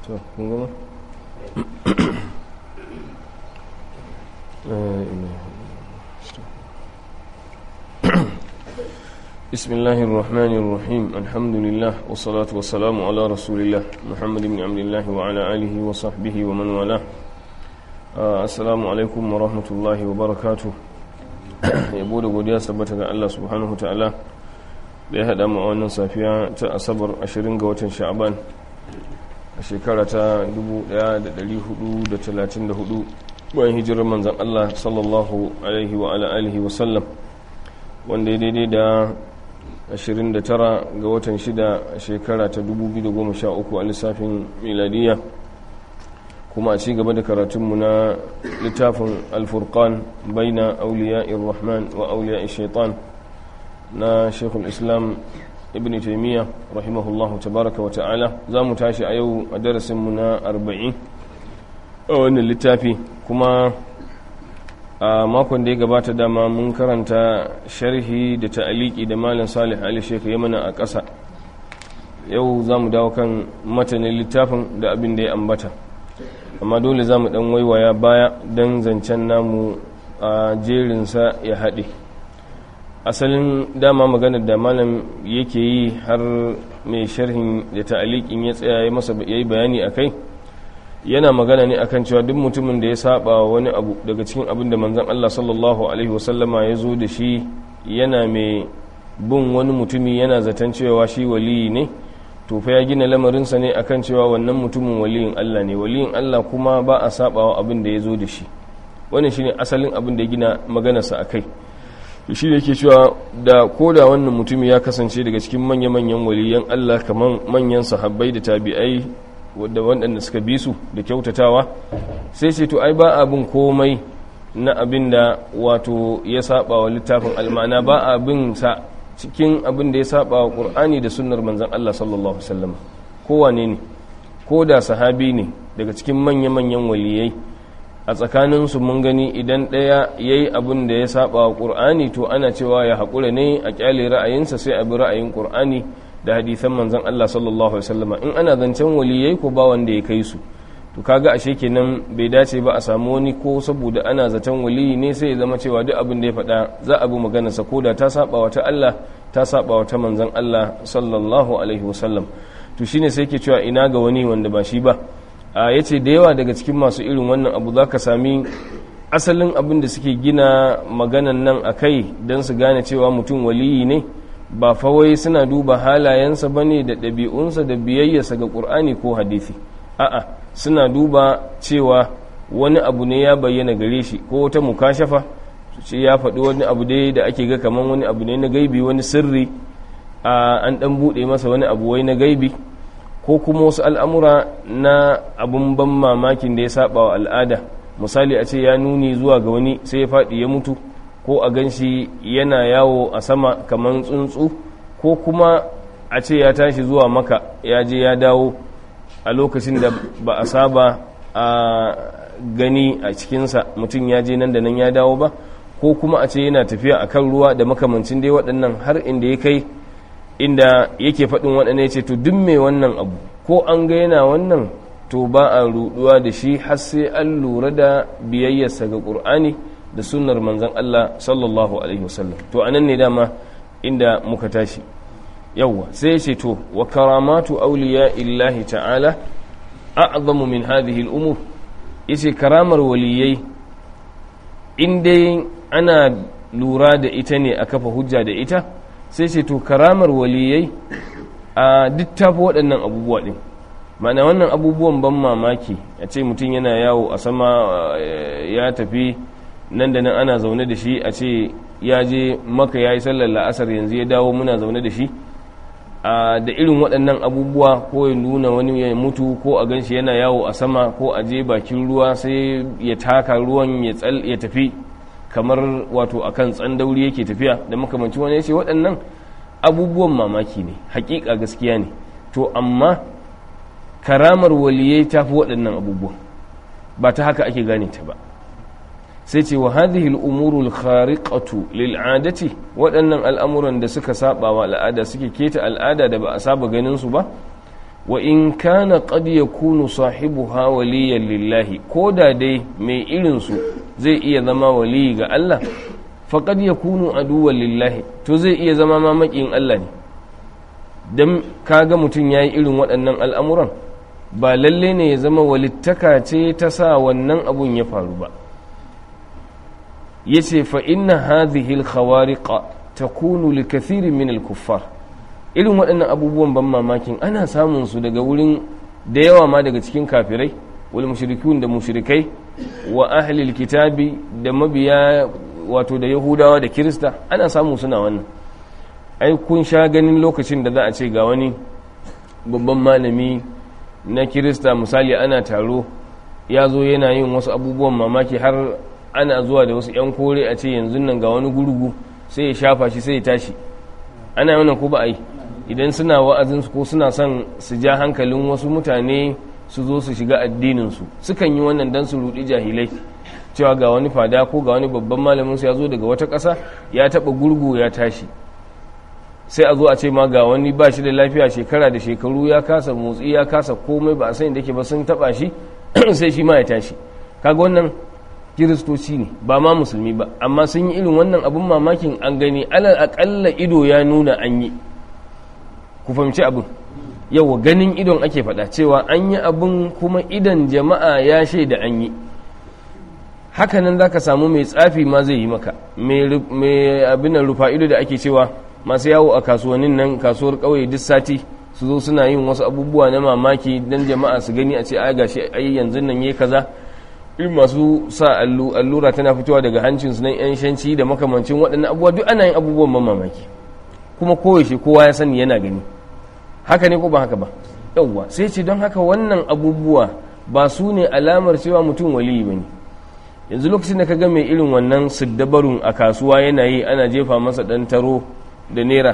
to kun gama بسم الله الرحمن الرحيم الحمد لله والصلاة والسلام على رسول الله محمد بن عبد الله وعلى آله وصحبه ومن والاه السلام عليكم ورحمة الله وبركاته yabo da godiya sabbata ga Allah subhanahu wa ta'ala da ya haɗa mu a wannan safiya ta asabar 20 ga watan sha'aban a shekara ta 1434 bayan hijirar manzan Allah sallallahu alaihi wa ala alihi wa sallam wanda ya daidai da 29 ga watan 6 a shekara ta 2013 a lissafin miladiya kuma a ci gaba da karatunmu na littafin alfurkan baina auliya rahman wa auliya shaitan na shekul islam ibn taimiyya rahimahullahu tabaraka wa ta'ala za mu tashi a yau a darasinmu na 40 a wannan littafi kuma a makon da ya gabata dama mun karanta sharhi da ta'aliki da malam salih ali shekha ya mana a ƙasa yau za mu dawo kan matanin littafin da abin da ya ambata amma dole za mu ɗan waiwaya baya don zancen namu a jerinsa ya haɗe asalin dama maganar da malam yake yi har mai sharhin da ta'alikin ya tsaya ya masa ya yi bayani a kai yana magana ne akan cewa duk mutumin da ya saba wani abu daga cikin abin da manzon Allah sallallahu alaihi wasallama ya zo da shi yana mai bin wani mutumi yana zaton cewa shi waliyi ne to fa ya gina lamarinsa ne akan cewa wannan mutumin waliyin Allah ne waliyin Allah kuma ba a sabawa abin da ya zo da shi wannan shine asalin abin da ya gina maganarsa akai to shi ne yake cewa da koda wannan mutumi ya kasance daga cikin manya-manyan waliyan Allah kamar manyan sahabbai da tabi'ai wadda waɗanda suka bi su da kyautatawa sai ce to ai ba abin komai na abin da wato ya saba wa littafin almana ba abin sa cikin abin da ya saba wa ƙur'ani da sunnar manzan Allah sallallahu Alaihi wasallam kowane ne ko da sahabi ne daga cikin manya-manyan waliyai a tsakaninsu mun gani idan ɗaya ya yi abin da ya saba wa ƙur'ani to ana cewa ya haƙura ne a ƙyale ra'ayinsa sai a bi ra'ayin ƙur'ani da hadithan manzan Allah sallallahu Alaihi wasallama in ana zancen waliyai ko ba wanda ya kai su to kaga ashe kenan bai dace ba a samu wani ko saboda ana zaton waliyi ne sai ya zama cewa duk abin da ya faɗa za a bi maganarsa ko da ta saba wa ta Allah ta saba wa ta manzan Allah sallallahu alaihi wasallam to shine sai yake cewa ina ga wani wanda ba shi ba a yace da yawa daga cikin masu irin wannan abu zaka sami asalin abin da suke gina maganan nan akai don su gane cewa mutum waliyi ne ba fawai suna duba halayensa bane da ɗabi'unsa da biyayyarsa ga ƙur'ani ko hadisi a'a suna duba cewa wani abu ne ya bayyana gare shi ko wata mukashafa ce ya faɗi wani abu dai da ake ga kamar wani abu ne na gaibi wani sirri a an ɗan buɗe masa wani abu wai na gaibi ko kuma wasu al'amura na abun ban mamakin da ya saba wa al'ada misali a ce ya nuni zuwa ga wani sai ya faɗi ya mutu ko a gan shi yana yawo a sama kamar tsuntsu ko kuma a ce ya tashi zuwa maka ya je ya dawo a lokacin da ba a saba a gani a cikinsa mutum ya je nan da nan ya dawo ba ko kuma a ce yana tafiya a kan ruwa da makamancin dai waɗannan har inda ya kai inda yake faɗin waɗanda ya ce to duk mai wannan abu ko an ga yana wannan to ba a ruɗuwa da shi har sai an lura da biyayyarsa ga ƙur'ani da sunnar manzon Allah sallallahu alaihi wasallam to anan ne dama inda muka tashi yawwa sai ya ce to wa karamatu auliya illahi ta'ala a'zamu min hadhihi al-umur yace karamar waliyai in dai ana lura da ita ne a kafa hujja da ita sai ce to karamar waliyai a duk tafi waɗannan abubuwa ɗin ma'ana wannan abubuwan ban mamaki a ce mutum yana yawo a sama ya tafi nan da nan ana zaune da shi a ce ya je maka ya yi sallar la'asar yanzu ya dawo muna zaune da shi da irin waɗannan abubuwa ko ya nuna wani ya mutu ko a ganshi yana yawo a sama ko a je bakin ruwa sai ya taka ruwan ya tafi kamar wato akan tsandauri yake tafiya da makamanci wani ya ce waɗannan abubuwan mamaki ne hakika gaskiya ne to amma karamar waliyai ta fi waɗannan abubuwan ba ta haka ake gane ta ba sai ce wa hadhihi al-umuru al-khariqatu lil'adati waɗannan al'amuran da suka saba wa al'ada suke keta al'ada da ba a saba ganin su ba wa in kana qad yakunu sahibuha waliyan lillahi ko da dai mai irin su zai iya zama waliyi ga Allah faqad yakunu aduwwan lillahi to zai iya zama mamakin Allah ne dan kaga mutum yayi irin waɗannan al'amuran ba lalle ne ya zama walittaka ce ta sa wannan abun ya faru ba yace fa inna hadhihi al-khawariqa takunu li kathirin min al-kuffar irin waɗannan abubuwan ban mamakin ana samun su daga wurin da yawa ma daga cikin kafirai wal mushrikun da mushrikai wa ahli kitabi da mabiya wato da yahudawa da kirista ana samu suna wannan ai kun sha ganin lokacin da za a ce ga wani babban malami na kirista misali ana taro ya zo yana yin wasu abubuwan mamaki har ana zuwa da wasu 'yan kore a ce yanzu nan ga wani gurgu sai ya shafa shi sai ya tashi ana yi wannan ko ba a yi idan suna wa'azinsu ko suna son su ja hankalin wasu mutane su zo su shiga addininsu sukan yi wannan don su rudi jahilai cewa ga wani fada ko ga wani babban malaminsu ya zo daga wata ƙasa ya taɓa gurgu ya tashi sai a zo a ce ma ga wani ba shi da lafiya shekara da shekaru ya kasa motsi ya kasa komai ba a sani da ke ba sun taɓa shi sai shi ma ya tashi kaga wannan kiristoci ne ba ma musulmi ba amma sun yi irin wannan abin mamakin an gani alal aƙalla ido ya nuna an yi ku fahimci abin yawa ganin idon ake faɗa cewa an yi abin kuma idan jama'a ya shaida an yi hakanan za ka samu mai tsafi ma zai yi maka mai abin nan rufa ido da ake cewa masu yawo a kasuwannin nan kasuwar ƙauye duk sati su zo suna yin wasu abubuwa na mamaki don jama'a su gani a ce ai gashi ai yanzu nan yayi kaza irin masu sa allura tana fitowa daga hancinsu nan yan shanci da makamancin waɗannan abubuwa duk ana yin abubuwan ban mamaki kuma koyaushe kowa ya sani yana gani haka ne ko ba haka ba yauwa sai ce don haka wannan abubuwa ba su ne alamar cewa mutum waliyi ba ne yanzu lokacin da ka ga mai irin wannan siddabarun a kasuwa yana yi ana jefa masa ɗan taro da naira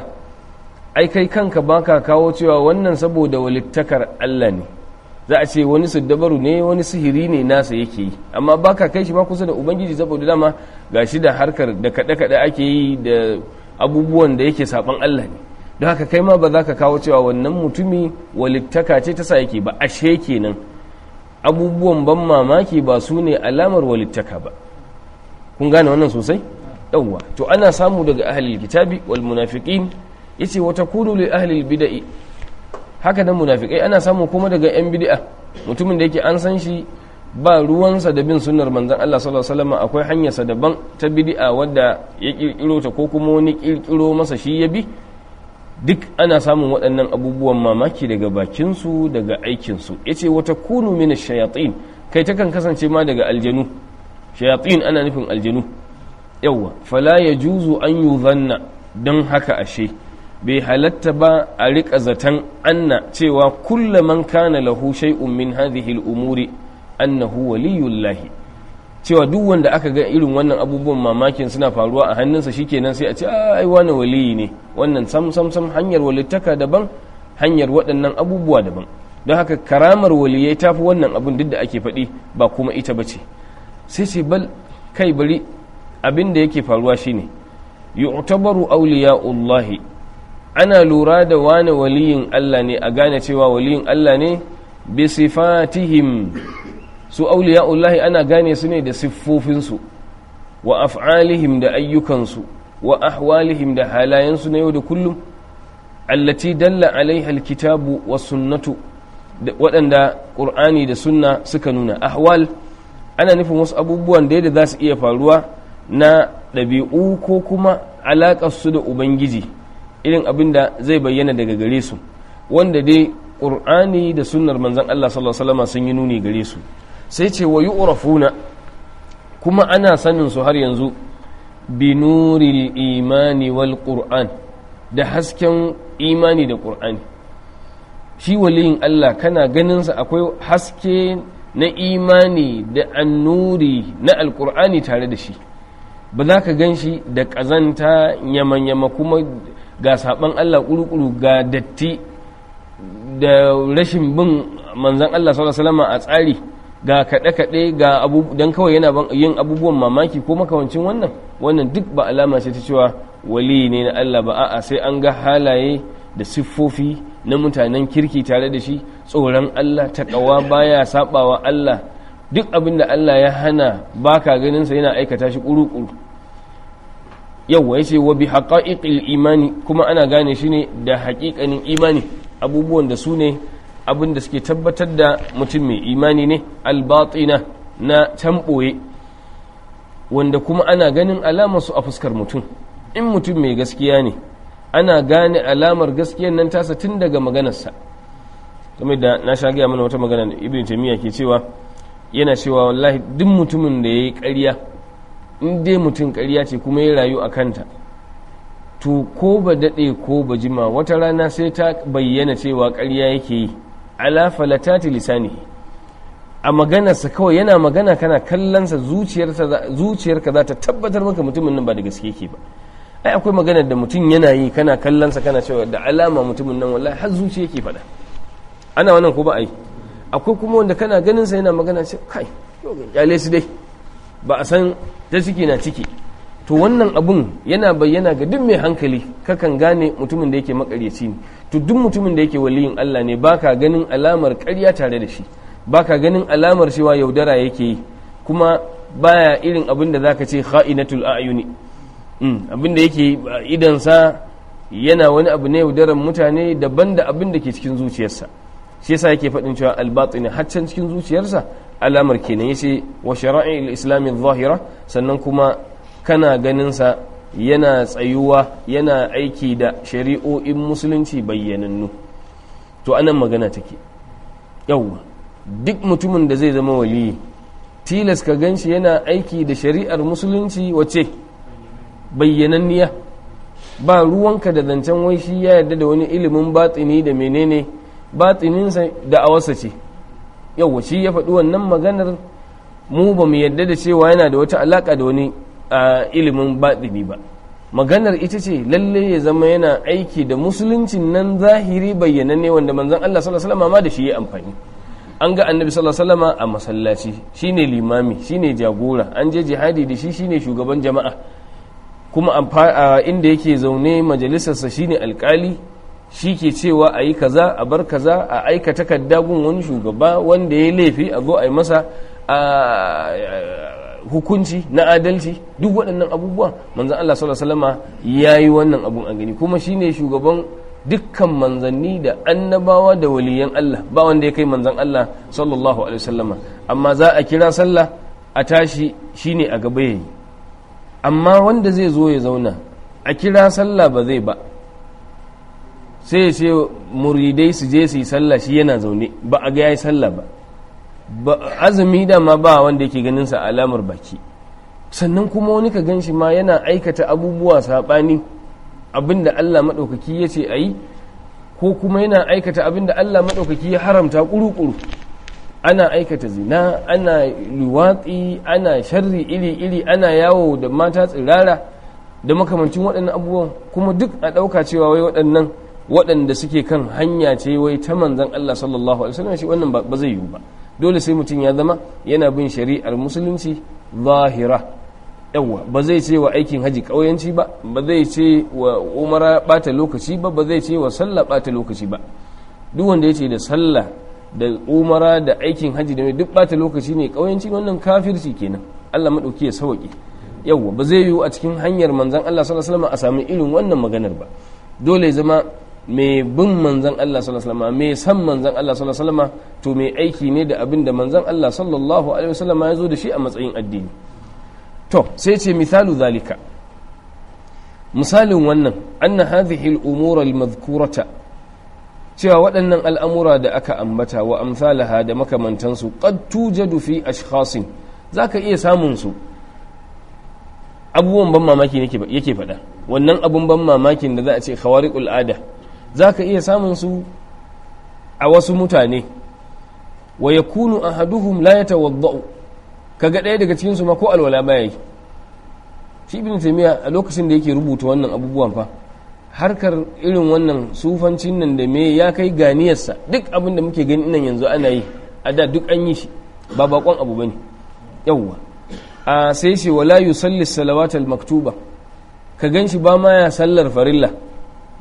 ai kai kanka baka kawo cewa wannan saboda walittakar Allah ne za a ce wani siddabaru ne wani sihiri ne nasa yake yi amma baka kai shi ma kusa da ubangiji saboda dama gashi da harkar da kaɗe-kaɗe ake yi da abubuwan da yake saban Allah ne don haka kai ma ba za ka kawo cewa wannan mutumi walittaka ce ta sa yake ba ashe kenan abubuwan ban mamaki ba su ne alamar walittaka ba kun gane wannan sosai yawwa to ana samu daga ahlul kitabi wal munafiqin yace wa takunu li ahlil bid'i haka nan munafikai ana samu kuma daga yan bid'a mutumin da yake an san shi ba ruwansa da bin sunnar manzon Allah sallallahu alaihi wasallam akwai hanyarsa daban ta bid'a wadda ya kirkiro ta ko kuma wani kirkiro masa shi ya bi duk ana samun waɗannan abubuwan mamaki daga bakinsu daga aikinsu ya ce wata kunu mini shayatin kai takan kasance ma daga aljanu shayatin ana nufin aljanu yawwa fala ya juzu an yi zanna don haka ashe bai halatta ba a riƙa zaton anna cewa kulla man kana lahu shay'un min hadhihi al-umuri annahu waliyullahi cewa duk wanda aka ga irin wannan abubuwan mamakin suna faruwa a hannunsa shikenan sai a ce ai wani waliyi ne wannan sam sam sam hanyar walittaka daban hanyar waɗannan abubuwa daban don haka karamar waliyai tafi wannan abin duk da ake faɗi ba kuma ita bace sai ce bal kai bari abin da yake faruwa shine yu'tabaru awliya'ullahi ana lura da wani waliyin Allah ne a gane cewa waliyin Allah ne bi sifatihim su auliya'ullahi ana gane su ne da siffofinsu wa af'alihim da ayyukansu wa ahwalihim da halayensu na yau da kullum allati dalla alaiha alkitabu wa sunnatu waɗanda ƙur'ani da sunna suka nuna ahwal ana nufin wasu abubuwan da za su iya faruwa na ɗabi'u ko kuma alaƙarsu da ubangiji irin abin da zai bayyana daga gare su wanda dai ƙur'ani da sunnar manzan Allah sallallahu alaihi wasallam sun yi nuni gare su sai ce wa yu'rafuna kuma ana sanin su har yanzu bi nuril imani wal qur'an da hasken imani da qur'ani shi waliyin Allah kana ganin sa akwai haske na imani da annuri na alqur'ani tare da shi ba za ka gan shi da ƙazanta yama-yama kuma ga saɓan Allah ƙuruƙuru ga datti da rashin bin manzan Allah sallallahu a tsari ga kaɗe-kaɗe ga abu don kawai yana yin abubuwan mamaki ko makawancin wannan wannan duk ba alama ce ta cewa wali ne na Allah ba a'a sai an ga halaye da siffofi na mutanen kirki tare da shi tsoron Allah takawa baya sabawa Allah duk abin da Allah ya hana baka ganin sa yana aikata shi kuru-kuru yawwa yace wa bi haqa'iqil imani kuma ana gane shi ne da haƙiƙanin imani abubuwan da su ne abin da suke tabbatar da mutum mai imani ne albatina na tamboye wanda kuma ana ganin alamar su a fuskar mutum in mutum mai gaskiya ne ana gane alamar gaskiyan nan tasa tun daga maganarsa kamar da na sha gaya mana wata magana da ibn taymiya ke cewa yana cewa wallahi duk mutumin da yayi ƙarya in dai mutum ƙarya ce kuma ya rayu a kanta to ko ba daɗe ko ba jima wata rana sai ta bayyana cewa ƙarya yake yi ala falatati lisani a maganarsa kawai yana magana kana kallonsa zuciyarka za ta tabbatar maka mutumin nan ba da gaske yake ba ai akwai maganar da mutum yana yi kana kallonsa kana cewa da alama mutumin nan wallahi har zuciya yake faɗa ana wannan ko ba ai akwai kuma wanda kana ganin sa yana magana ce kai kyale su dai ba a san ta ciki na ciki to wannan abun yana bayyana ga duk mai hankali kakan gane mutumin da yake makaryaci ne to duk mutumin da yake waliyin Allah ne baka ganin alamar ƙarya tare da shi baka ganin alamar cewa yaudara yake yi kuma baya irin abin da zaka ce kha'inatul a'yuni abin da yake idansa yana wani abu ne yaudaran mutane daban da abin da ke cikin zuciyarsa shi yasa yake faɗin cewa albatini haccan cikin zuciyarsa alamar kenan yace wa shara'i al-islam zahira sannan kuma kana ganin sa yana tsayuwa yana aiki da shari'o'in musulunci bayyanannu to anan magana take yawwa duk mutumin da zai zama waliyi tilas ka ganshi yana aiki da shari'ar musulunci wace bayyananniya ba ruwanka da zancen wai shi ya yarda da wani ilimin batsini da menene batsininsa da awarsa ce yau shi ya faɗi wannan maganar mu ba mu yarda da cewa yana da wata alaƙa da wani ilimin batsini ba maganar ita ce lalle ya zama yana aiki da musuluncin nan zahiri bayyananne wanda manzon Allah sallallahu alaihi wasallam ma da shi ya amfani an ga annabi sallallahu alaihi wasallam a masallaci shine limami shine jagora an je jihadi da shi shine shugaban jama'a kuma a inda yake zaune majalisarsa shine alkali shi ke cewa a yi kaza a bar kaza a aika takarda gun wani shugaba wanda ya laifi a zo a yi masa hukunci na adalci duk waɗannan abubuwa manzan Allah sallallahu alaihi ya yi wannan abun a gani kuma shine shugaban dukkan manzanni da annabawa da waliyan Allah ba wanda ya kai manzan Allah sallallahu alaihi wasallama amma za a kira sallah a tashi shine a gaba yayi amma wanda zai zo ya zauna a kira sallah ba zai ba sai ya ce muridai su je su yi sallah shi yana zaune ba a ga ya yi sallah ba azumi dama ba wanda yake ganin sa alamar baki sannan kuma wani ka gan shi ma yana aikata abubuwa saɓani abinda Allah maɗaukaki ya ce a yi ko kuma yana aikata abinda Allah maɗaukaki ya haramta ƙuru-ƙuru ana aikata zina ana luwatsi ana sharri iri-iri ana yawo da mata tsirara da makamancin waɗannan abubuwan kuma duk a ɗauka cewa wai waɗannan waɗanda suke kan hanya ce wai ta manzan Allah sallallahu alaihi wasallam shi wannan ba zai yiwu ba dole sai mutum ya zama yana bin shari'ar musulunci zahira yawa ba zai ce wa aikin haji ƙauyanci ba ba zai ce wa umara ɓata lokaci ba ba zai ce wa sallah ɓata lokaci ba duk wanda ya ce da sallah da umara da aikin haji da duk bata lokaci ne kauyanci wannan kafirci kenan Allah madauki ya sauke yawa ba zai yiwu a cikin hanyar manzon Allah sallallahu alaihi wasallam a samu irin wannan maganar ba dole zama mai bin manzon Allah sallallahu alaihi wasallam mai san manzon Allah sallallahu alaihi wasallam to mai aiki ne da abin da manzon Allah sallallahu alaihi wasallam ya zo da shi a matsayin addini to sai ce misalu zalika misalin wannan anna hadhihi al-umura al-madhkurata cewa waɗannan al'amura da aka ambata wa amsalaha da makamantansu qad tujadu fi ashkhasin zaka iya samun su abubuwan ban mamaki yake faɗa wannan abun ban mamakin da za a ce khawariqul ada zaka iya samun su a wasu mutane wa yakunu ahaduhum la yatawaddau kaga ɗaya daga cikin su ma ko alwala baya yi shi ibn taymiya a lokacin da yake rubuta wannan abubuwan fa harkar irin wannan sufancin nan da me ya kai ganiyarsa duk abin da muke gani nan yanzu ana yi a da duk an yi shi ba bakon abu bane yawwa a sai ce wala yusalli salawat al maktuba ka ganshi ba ma ya sallar farilla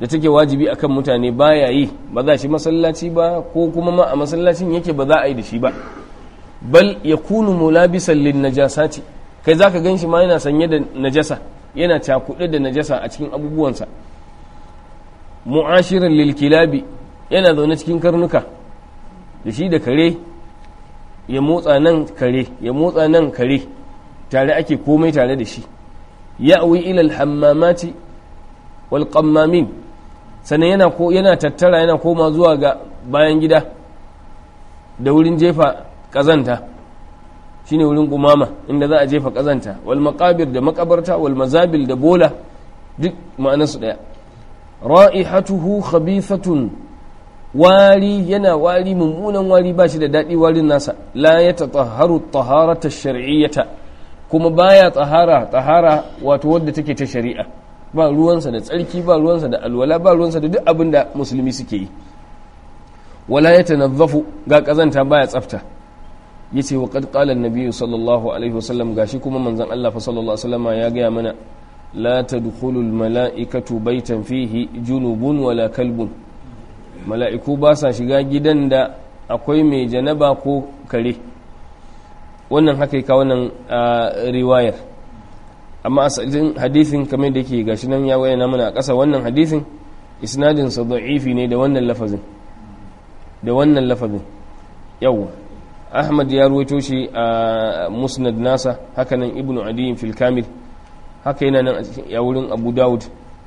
da take wajibi akan mutane baya yi ba za shi masallaci ba ko kuma ma a masallacin yake ba za a yi da shi ba bal yakunu mulabisan lin najasati kai zaka ganshi ma yana sanye da najasa yana cakuɗe da najasa a cikin abubuwansa mu'ashirin lil kilabi yana zaune cikin karnuka da shi da kare ya motsa nan kare ya motsa nan kare tare ake komai tare da shi ya'wi ila al-hammamati wal qammamin sannan yana ko yana tattara yana koma zuwa ga bayan gida da wurin jefa kazanta shine wurin kumama inda za a jefa kazanta wal maqabir da makabarta wal mazabil da bola duk ma'anarsu daya ra'ihatuhu khabithatun wari yana wari mummunan wari ba shi da daɗi warin nasa la ya tatahharu taharata shar'iyyata kuma baya tsahara tsahara wato wadda take ta shari'a ba ruwansa da tsarki ba ruwansa da alwala ba ruwansa da duk abin da musulmi suke yi wala ya tanazzafu ga kazanta baya tsafta yace wa qad qala an sallallahu alaihi wasallam gashi kuma manzon Allah fa sallallahu alaihi wasallam ya gaya mana la tadkhulu al mala'ikatu baytan fihi junubun wala kalbun mala'iku ba sa shiga gidan da akwai mai janaba ko kare wannan haka yi wannan riwayar amma asalin hadithin kamar da ke gashi nan ya wayana mana a ƙasa wannan hadithin isnadinsa da'ifi ne da wannan lafazin da wannan lafazin yawwa ahmad ya ruwaito shi a musnad nasa haka nan ibnu adiyin fil kamil haka yana nan a wurin abu dawud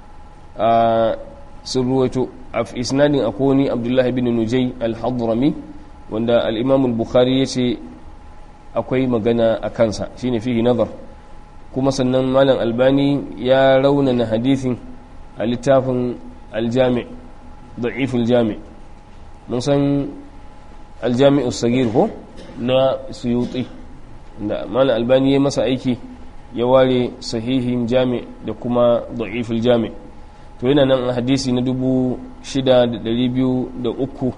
sun ruwaito a isnadin akoni abdullahi bin nujai al-hadrami wanda al-imam al-bukhari ya ce akwai magana a kansa shine fihi nazar kuma sannan malam albani ya raunana hadithin a littafin aljami da'iful jami mun san aljami'u sagir ko na suyuti da malam albani ya masa aiki ya ware sahihin jami da kuma da'iful jami to yana nan hadisi na dubu shida da dari biyu da uku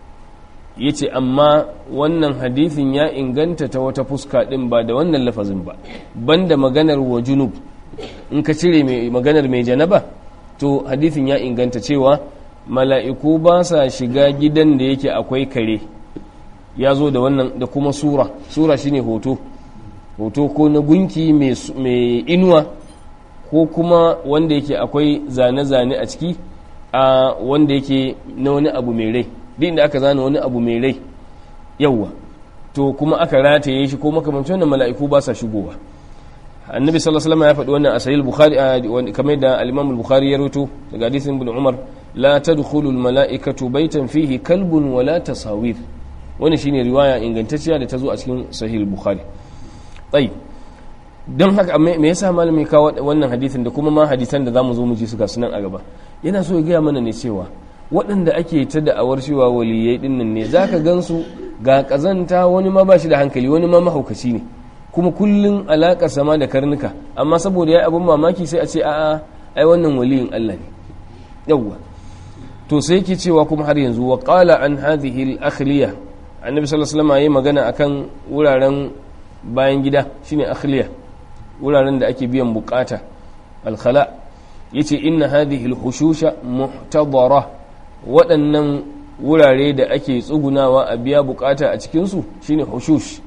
ya ce amma wannan hadithin ya inganta ta wata fuska ɗin ba da wannan lafazin ba banda maganar wa junub in ka cire maganar mai janaba to hadithin ya inganta cewa mala'iku ba sa shiga gidan da yake akwai kare ya zo da wannan da kuma sura sura shine hoto hoto ko na gunki mai inuwa ko kuma wanda yake akwai zane-zane a ciki a wanda yake na wani abu mai rai duk da aka zana wani abu mai rai yawwa to kuma aka rataye shi ko makamancin wannan mala'iku ba sa shigowa annabi sallallahu alaihi wasallam ya faɗi wannan a sahih bukhari kamar da al-imam al-bukhari ya rawaito daga hadisin ibn umar la tadkhulu al-mala'ikatu baytan fihi kalbun wa la tasawir wannan shine riwaya ingantacciya da ta zo a cikin sahih bukhari tayyib don haka me yasa malami kawo wannan hadisin da kuma ma hadisan da zamu zo mu ji su ga sunan a gaba yana so ya gaya mana ne cewa waɗanda ake ta da'awar cewa waliyai dinnan ne zaka gansu ga kazanta wani ma bashi da hankali wani ma mahaukaci ne kuma kullun alaƙar sama da karnuka amma saboda ya abin mamaki sai a ce a'a ai wannan waliyin Allah ne yawwa to sai yake cewa kuma har yanzu wa qala an hadhihi al-akhliya annabi sallallahu alaihi wasallam yayi magana akan wuraren bayan gida shine akhliya wuraren da ake biyan bukata al-khala yace inna hadhihi al-hushusha muhtadara waɗannan wurare da ake tsugunawa a biya bukata a cikin su shine hushush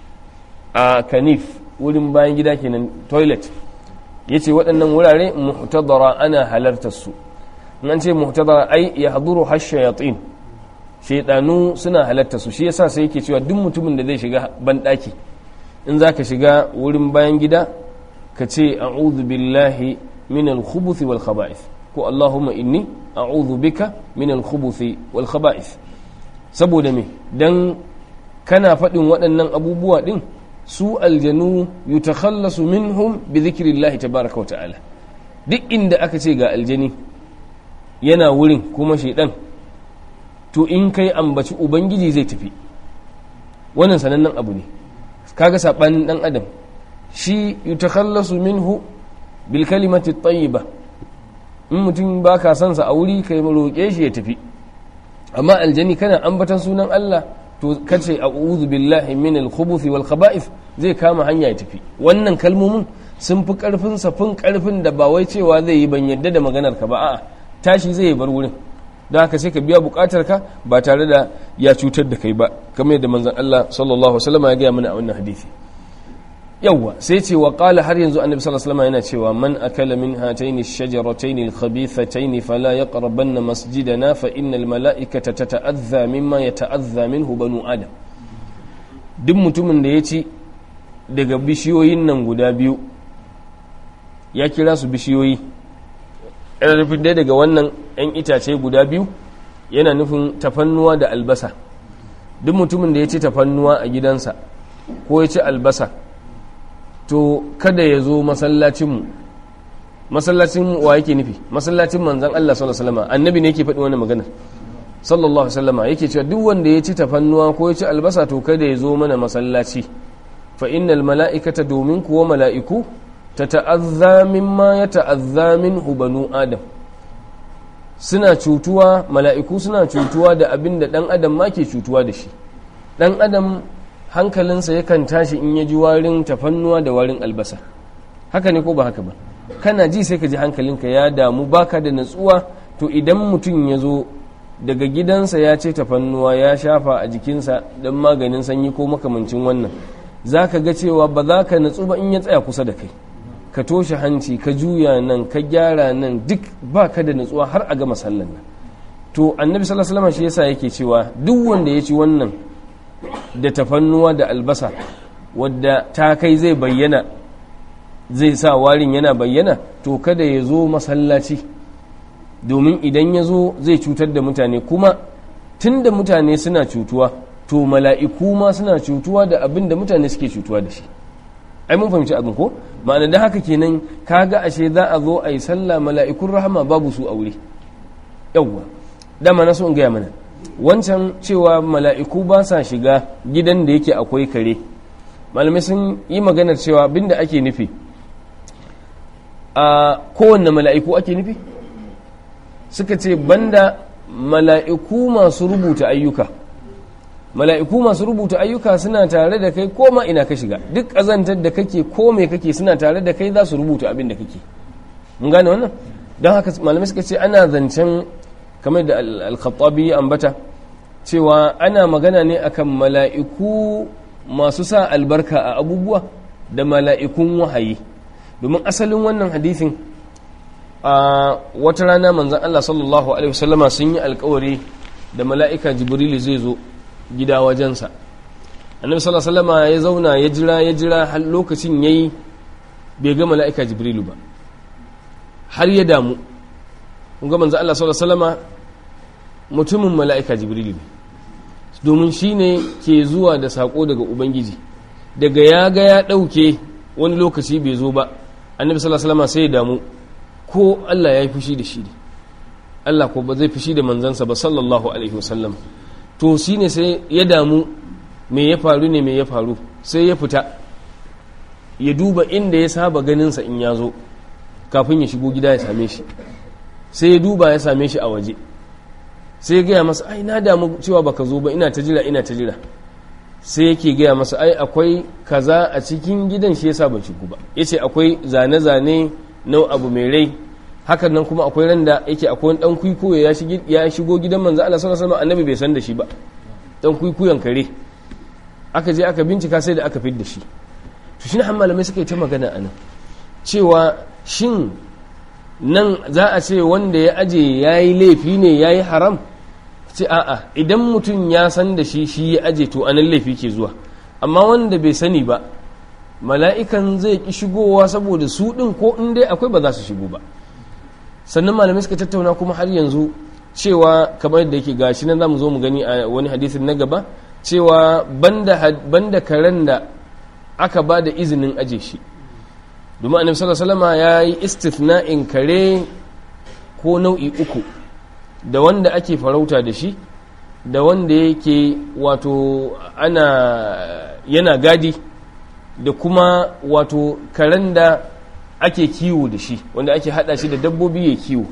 a kanif wurin bayan gida kenan toilet yace waɗannan wurare muhtadara ana halartar su nan ce muhtadara ai ya haduru hashayatin shaidanu suna halartar su shi yasa sai yake cewa duk mutumin da zai shiga banɗaki in zaka shiga wurin bayan gida ka ce a'udhu billahi min al-khubuthi wal khaba'ith ko allahumma inni a'udhu bika min al-khubuthi wal khaba'ith saboda me dan kana faɗin waɗannan abubuwa din su aljanu yutakhallasu minhum bi dhikrillahi tabaaraka wa ta'ala duk inda aka ce ga aljani yana wurin kuma shaidan to in kai ambaci ubangiji zai tafi wannan sanannen abu ne kaga sabanin dan adam shi yutakhallasu minhu bil kalimati tayyiba in mutum baka son sa a wuri kai roƙe shi ya tafi amma aljani kana ambatan sunan Allah to kace a'udhu billahi min al-khubuthi wal khaba'ith zai kama hanya ya tafi wannan kalmomin sun fi karfin safin karfin da ba wai cewa zai yi ban yadda da maganar ka ba a'a tashi zai bar wurin don haka sai ka biya bukatar ka ba tare da ya cutar da kai ba kamar yadda manzon Allah sallallahu alaihi wasallam ya gaya mana a wannan hadisi yawwa sai ce wa qala har yanzu annabi sallallahu alaihi wasallam yana cewa man akala min hatayn ash-shajaratayn al-khabithatayn fala yaqrabanna masjidana fa innal mala'ikata tata'adha mimma yata'adha minhu banu adam duk mutumin da ya ci daga bishiyoyin nan guda biyu ya kira su bishiyoyi yana nufin dai daga wannan 'yan itace guda biyu yana nufin tafannuwa da albasa duk mutumin da ya ci tafannuwa a gidansa ko ya ci albasa to kada ya zo masallacinmu masallacin wa yake nufi masallacin manzan Allah sallallahu alaihi wasallam annabi ne yake faɗi wannan maganar sallallahu alaihi wasallam yake cewa duk wanda ya ci tafannuwa ko ya ci albasa to kada ya zo mana masallaci fa innal mala'ikata domin kuwa mala'iku tata'azza mimma yata'azza minhu banu adam suna cutuwa mala'iku suna cutuwa da abin da dan adam ma ke cutuwa da shi dan adam hankalinsa yakan tashi in ya ji warin tafannuwa da warin albasa haka ne ko ba haka ba kana ji sai ka ji hankalinka ya damu baka da natsuwa to idan mutum ya zo daga gidansa ya ce tafannuwa ya shafa a jikinsa don maganin sanyi ko makamancin wannan za ka ga cewa ba za ka natsu ba in ya tsaya kusa da kai ka toshe hanci ka juya nan ka gyara nan duk ba ka da natsuwa har a gama sallan nan to annabi sallallahu alaihi wasallam shi yasa yake cewa duk wanda ya ci wannan da tafannuwa da albasa wadda ta kai zai bayyana zai sa warin yana bayyana to kada ya zo masallaci domin idan ya zo zai cutar da mutane kuma tun da mutane suna cutuwa to mala'iku ma suna cutuwa da abin da mutane suke cutuwa da shi ai mun fahimci abin ko ma'ana da haka kenan kaga ashe za a zo a yi sallah mala'ikun rahama babu su a wuri yawwa dama na so in gaya mana wancan cewa mala'iku ba sa shiga gidan da yake akwai kare malamai sun yi maganar cewa abinda ake nufi a kowanne mala'iku ake nufi suka ce banda mala'iku masu rubuta ayyuka mala'iku masu rubuta ayyuka suna tare da kai koma ina ka shiga duk ƙazantar da kake ko me kake suna tare da kai za su rubuta abin da kake mun gane wannan don haka malamai suka ce ana zancen kamar da al-khattabi ambata cewa ana magana ne akan mala'iku masu sa albarka a abubuwa da mala'ikun wahayi domin asalin wannan hadithin a wata rana manzan Allah sallallahu Alaihi wasallama sun yi alkawari da mala'ika jibrilu zai zo gida wajensa annabi sallallahu Alaihi wasallama ya zauna ya jira ya jira har lokacin ya yi bai ga mala'ika jibrilu ba har ya damu ga manzan Allah sallallahu Alaihi wasallama mutumin mala'ika jibrilu ne domin shi ne ke zuwa da saƙo daga ubangiji daga ya ga ya ɗauke wani lokaci bai zo ba annabi sallallahu alaihi wasallam sai ya damu ko Allah ya yi fushi da shi ne Allah ko ba zai fushi da manzansa ba sallallahu alaihi wasallam to shi ne sai ya damu me ya faru ne me ya faru sai ya fita ya duba inda ya saba ganinsa in ya zo kafin ya shigo gida ya same shi sai ya duba ya same shi a waje sai ya gaya masa ai na damu cewa baka zo ba ina ta jira ina ta jira sai yake gaya masa ai akwai kaza a cikin gidan shi yasa ba shigo ba yace akwai zane-zane na abu mai rai hakan nan kuma akwai randa yake akwai dan kuikuyo ya shigo ya shigo gidan manzo Allah sallallahu alaihi wasallam annabi bai san da shi ba dan kuikuyon kare aka je aka bincika sai da aka fid da shi to shi ne malamai suka yi ta magana anan cewa shin nan za a ce wanda ya aje yayi laifi ne yayi haram ce a'a idan mutum ya san da shi shi ya aje to anan laifi ke zuwa amma wanda bai sani ba mala'ikan zai ki shigowa saboda su ɗin ko in dai akwai ba za su shigo ba sannan malamai suka tattauna kuma har yanzu cewa kamar yadda yake gashi nan zamu zo mu gani a wani hadisin na gaba cewa banda banda karen da aka ba da izinin aje shi domin annabi sallallahu alaihi wasallam ya yi istithna'in kare ko nau'i uku da wanda ake farauta da shi da wanda yake wato ana yana gadi da kuma wato karen da ake kiwo da shi wanda ake hada shi da dabbobi ya kiwo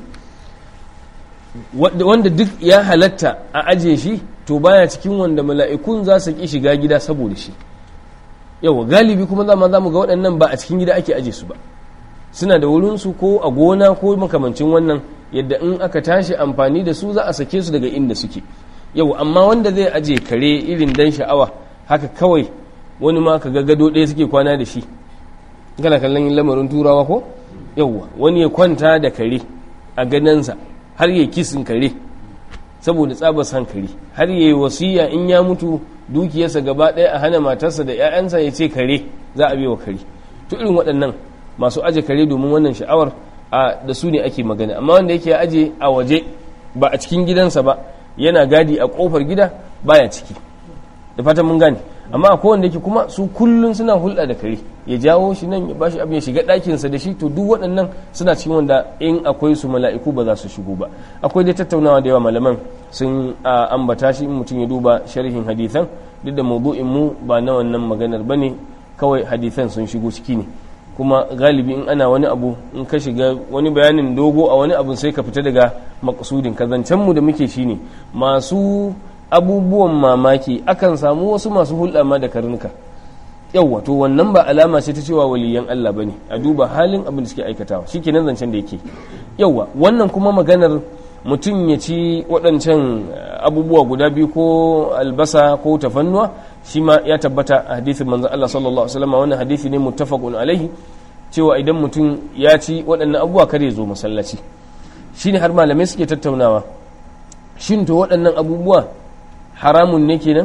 wanda duk ya halatta a aje shi to baya cikin wanda mala'ikun za su ki shiga gida saboda shi yawa galibi kuma zama za mu ga waɗannan ba a cikin gida ake aje su ba suna da wurinsu ko a gona ko makamancin wannan yadda in aka tashi amfani da su za a sake su daga inda suke yau amma wanda zai aje kare irin dan sha'awa haka kawai wani ma ka ga gado ɗaya suke kwana da shi kana kallon lamarin turawa ko yauwa wani ya kwanta da kare a gadansa har ya kisin kare saboda tsabar san kare har ya yi wasiya in ya mutu dukiyarsa gaba ɗaya a hana matarsa da 'ya'yansa ya ce kare za a wa kare to irin waɗannan masu aje kare domin wannan sha'awar a da su ne ake magana amma wanda yake aje a waje ba a cikin gidansa ba yana gadi a kofar gida baya ciki da fatan mun gane amma a kowanne yake kuma su kullun suna hulɗa da kare ya jawo shi nan ya bashi abin ya shiga ɗakinsa da shi to duk waɗannan suna cikin wanda in akwai su mala'iku ba za su shigo ba akwai dai tattaunawa da yawa malaman sun ambata shi in mutum ya duba sharhin hadithan duk da mawdu'in mu ba na wannan maganar bane kawai hadithan sun shigo ciki ne kuma galibi in ana wani abu in ka shiga wani bayanin dogo a wani abu sai ka fita daga makasudin kazancen mu da muke shine masu abubuwan mamaki akan samu wasu masu hulɗa ma da karnuka yawwa to wannan ba alama ce ta cewa waliyan Allah bane a duba halin abin da suke aikatawa shikenan zancen da yake yawwa wannan kuma maganar mutum ya ci waɗancan abubuwa guda biyu ko albasa ko tafannuwa shi ma ya tabbata a hadithin manzon Allah sallallahu alaihi wasallam wannan hadisi ne muttafaqun alaihi cewa idan mutum ya ci waɗannan abubuwa kare zo masallaci shine har malamai suke tattaunawa shin to waɗannan abubuwa haramun ne kenan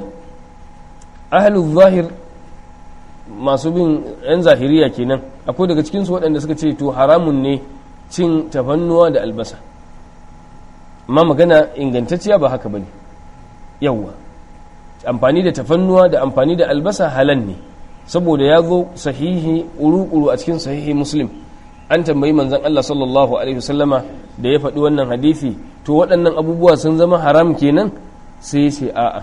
ahlul zahir masu bin yan zahiriya kenan akwai daga cikinsu waɗanda suka ce to haramun ne cin tafannuwa da albasa amma magana ingantacciya ba haka bane yawwa amfani da tafannuwa da amfani da albasa halan ne saboda ya zo sahihi uru-uru a cikin sahihi muslim an tambayi manzon Allah sallallahu alaihi wasallama da ya faɗi wannan hadisi to waɗannan abubuwa sun zama haram kenan sai ya ce a'a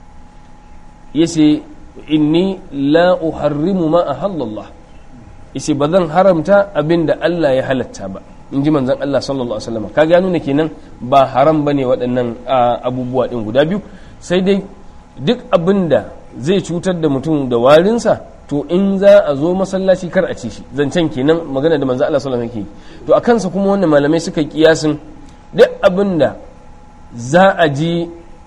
ya ce inni la uharrimu ma ahallallah yace ba zan haramta abin da Allah ya halatta ba in ji manzon Allah sallallahu alaihi wasallam kaga ya nuna kenan ba haram bane waɗannan abubuwa din guda biyu sai dai duk abin da zai cutar da mutum da warinsa to in za a zo masallaci kar a ci shi zancen kenan magana da manzon Allah sallallahu alaihi wasallam yake to a kansa kuma wannan malamai suka kiyasin duk abin da za a ji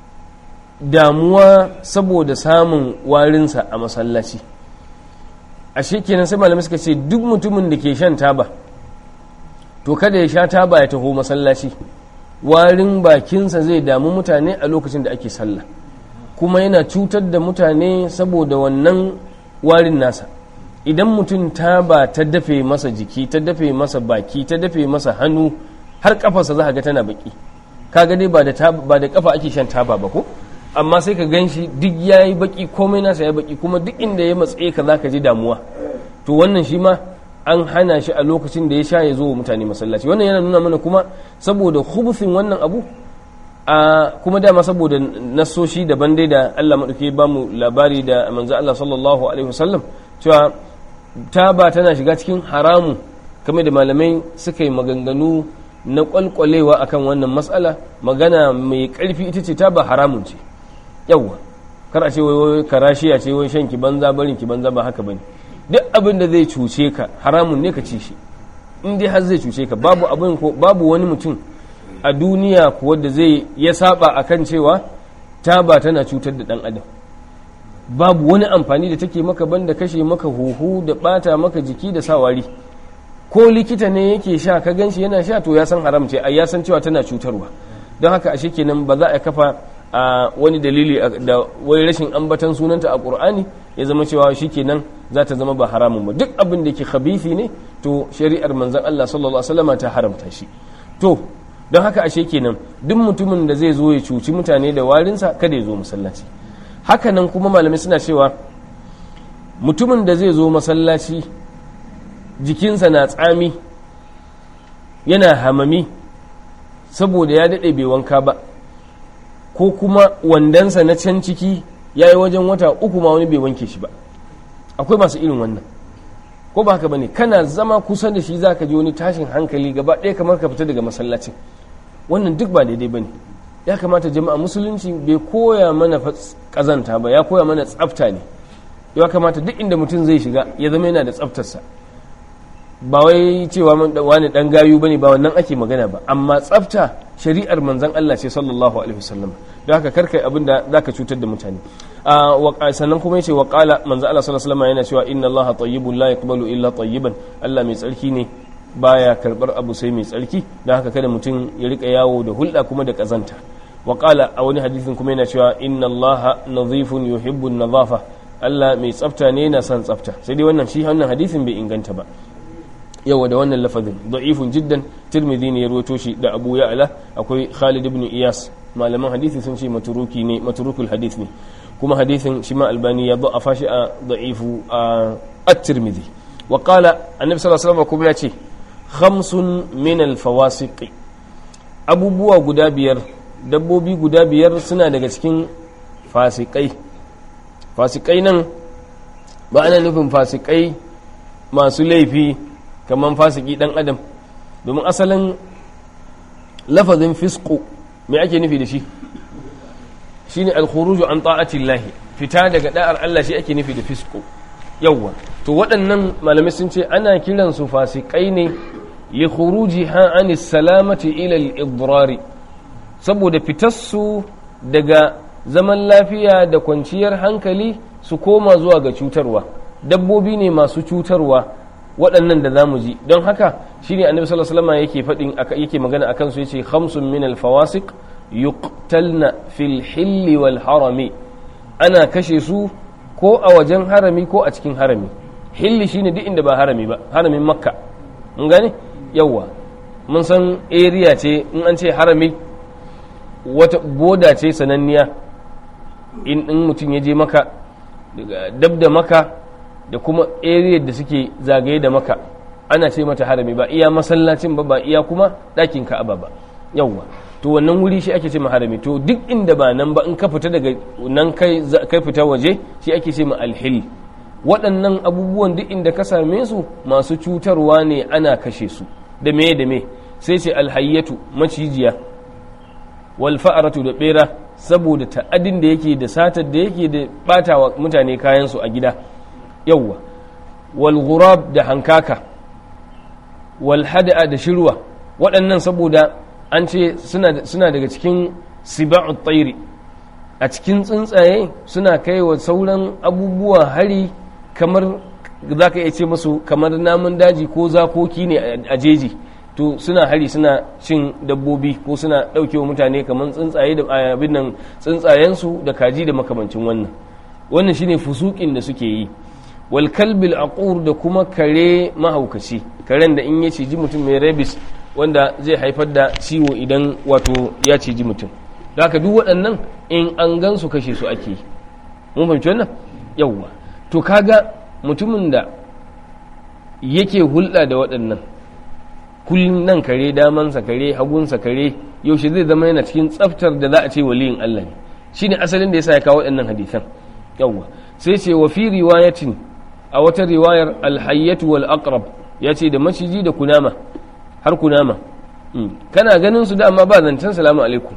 damuwa saboda samun warinsa a masallaci ashe kenan sai malamai suka ce duk mutumin da ke shan taba to kada ya sha taba ya taho masallaci warin bakinsa zai damu mutane a lokacin da ake sallah kuma yana cutar da mutane saboda wannan warin nasa idan mutum taba ta dafe masa jiki ta dafe masa baki ta dafe masa hannu har kafarsa za ga tana baki kaga dai ba da ba da kafa ake shan taba ba ko amma sai ka gan shi duk ya yi baki komai nasa ya baki kuma duk inda ya matsaye ka za ka ji damuwa to wannan shi ma an hana shi a lokacin da ya sha ya zo wa mutane masallaci wannan yana nuna mana kuma saboda hubufin wannan abu a kuma dama saboda nasoshi daban dai da Allah maɗauki ba mu labari da manzo Allah sallallahu alaihi wasallam cewa taba tana shiga cikin haramu kamar da malamai suka yi maganganu na kwalkwalewa akan wannan matsala magana mai ƙarfi ita ce taba haramun ce yawwa kar a ce wai karashiya ce wai shan ki banza barin ki banza ba haka bane duk abin da zai cuce ka haramun ne ka ci shi in dai har zai cuce ka babu abin ko babu wani mutum a duniya kuwa da zai ya saba akan cewa taba tana cutar da dan adam babu wani amfani da take maka banda kashe maka huhu da bata maka jiki da sawari ko likita ne yake sha ka ganshi yana sha to ya san haram ce ai ya san cewa tana cutarwa don haka ashe kenan ba za a kafa a wani dalili da wai rashin ambatan sunanta a qur'ani ya zama cewa shikenan za ta zama ba haramun ba duk abin da ke khabithi ne to shari'ar manzon Allah sallallahu alaihi wasallam ta haramta shi to don haka ashe kenan duk mutumin da zai zo ya cuci mutane da warinsa kada ya zo masallaci haka nan kuma malamai suna cewa mutumin da zai zo masallaci jikinsa na tsami yana hamami saboda ya daɗe bai wanka ba ko kuma wandansa na can ciki ya yi wajen wata uku ma wani bai wanke shi ba akwai masu irin wannan ko ba haka bane kana zama kusa da shi zaka ji wani tashin hankali gaba ɗaya kamar ka fita daga masallacin wannan duk ba daidai bane ya kamata jama'a musulunci bai koya mana kazanta ba ya koya mana tsafta ne ya kamata duk inda mutum zai shiga ya zama yana da tsaftarsa ba wai cewa wani dan gayu bane ba wannan ake magana ba amma tsafta shari'ar manzon Allah ce sallallahu alaihi wasallam don haka karkai abin da zaka cutar da mutane sannan kuma yace wa qala manzon Allah sallallahu alaihi wasallam yana cewa inna Allah tayyibun la yaqbalu illa tayyiban Allah mai tsarki ne baya karbar abu sai mai tsarki don haka kada mutum ya rika yawo da hulɗa kuma da kazanta wa qala a wani hadisin kuma yana cewa inna Allah nadhifun yuhibbu an-nadhafa Allah mai tsafta ne yana son tsafta sai dai wannan shi wannan hadisin bai inganta ba yawa da wannan lafazin da'ifun jiddan tirmidhi ne ya rawaito shi da abu ya'la akwai khalid ibn iyas malaman hadisi sun ce maturuki ne maturukul hadith ne kuma hadisin shi ma albani ya da'afa shi a da'ifu a at-tirmidhi wa qala annabi sallallahu alaihi wasallam kuma ya ce khamsun min al-fawasiq abubuwa guda biyar dabbobi guda biyar suna daga cikin fasikai fasikai nan ba ana nufin fasikai masu laifi kamar fasiki dan adam domin asalin lafazin fisku me ake nufi da shi shine alkhuruju an ta'atillahi fita daga da'ar Allah shi ake nufi da fisku yawwa to waɗannan malamai sun ce ana kiran su fasikai ne li khurujiha anis salamati ila al-idrari saboda fitarsu daga zaman lafiya da kwanciyar hankali su koma zuwa ga cutarwa dabbobi ne masu cutarwa waɗannan da zamu ji don haka shine annabi sallallahu alaihi wasallam yake faɗin yake magana akan su yace khamsun min al-fawasiq yuqtalna fil hilli wal harami ana kashe su ko a wajen harami ko a cikin harami hilli shine duk inda ba harami ba haramin makka mun gane yawa mun san area ce in an ce harami wata boda ce sananniya in mutum ya je maka dab da maka da kuma area da suke zagaye da maka ana ce mata harami ba iya masallacin ba ba iya kuma ɗakin ka'aba ba yawwa to wannan wuri shi ake ce ma harami to duk inda ba nan ba in ka fita daga nan kai kai fita waje shi ake ce ma alhil waɗannan abubuwan duk inda ka same su masu cutarwa ne ana kashe su da me da me sai ce alhayyatu macijiya wal fa'aratu da bera saboda ta'adin da yake da satar da yake da batawa mutane kayan su a gida yawwa wal ghurab da hankaka wal hada'a da shirwa waɗannan saboda an ce suna daga cikin siba'ut tsairi a cikin tsuntsaye suna kai wa sauran abubuwa hari kamar za ka iya ce musu kamar namun daji ko zakoki ne a jeji to suna hari suna cin dabbobi ko suna ɗauke wa mutane kamar tsuntsaye da abin nan tsuntsayensu da kaji da makamancin wannan wannan shine fusukin da suke yi wal kalbil aqur da kuma kare mahaukaci karen da in ya ciji mutum mai rabies wanda zai haifar da ciwo idan wato ya ciji mutum da haka duk waɗannan in an gan su kashe su ake mun fahimci wannan yawwa to kaga mutumin da yake hulɗa da waɗannan kullum nan kare damansa kare hagunsa kare yaushe zai zama yana cikin tsaftar da za a ce waliyin Allah ne shine asalin da yasa ya kawo waɗannan hadisan yawwa sai ce wa fi riwayatin a wata riwayar alhayyatu wal aqrab ya ce da maciji da kunama har kunama kana ganin su dama ba zancen salamu alaikum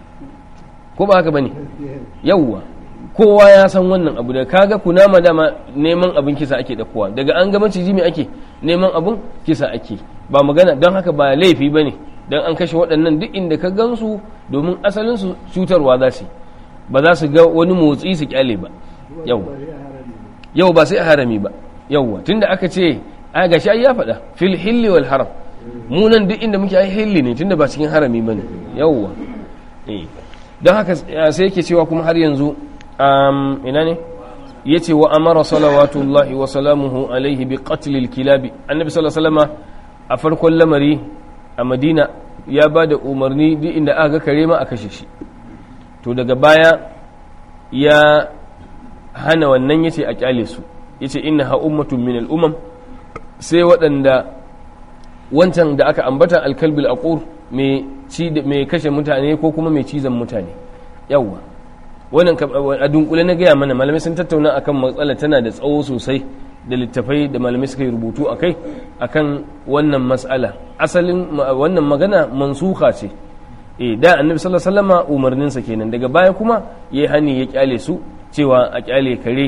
ko ba haka bane yawwa kowa ya san wannan abu da kaga kunama dama neman abin kisa ake dakuwa daga an ga maciji me ake neman abin kisa ake ba magana don haka ba laifi bane dan an kashe waɗannan duk inda ka gansu domin asalin su cutarwa za su ba za su ga wani motsi su kyale ba yawwa yau ba sai a harami ba yawwa tunda aka ce a gashi ai ya faɗa fil hilli wal haram mu nan duk inda muke ai hilli ne tunda ba cikin harami bane yawwa eh don haka sai yake cewa kuma har yanzu um, ina ne yace wa amara salawatullahi wa salamuhu alaihi bi qatl al kilabi annabi sallallahu alaihi wasallam a farkon lamari a madina ya ba da umarni duk inda aka ga kare ma a kashe shi to daga baya ya hana wannan yace a kyale su yace innaha ummatun min al-umam sai waɗanda wancan da aka ambata alkalbil aqur mai ci mai kashe mutane ko kuma mai cizon mutane yawwa wannan a dunkule na gaya mana malamai sun tattauna akan matsala tana da tsawo sosai da littafai da malamai suka yi rubutu a kai akan wannan matsala asalin wannan magana mansuha ce eh da annabi sallallahu alaihi wasallama umarninsa kenan daga baya kuma yayi hani ya kyale su cewa a kyale kare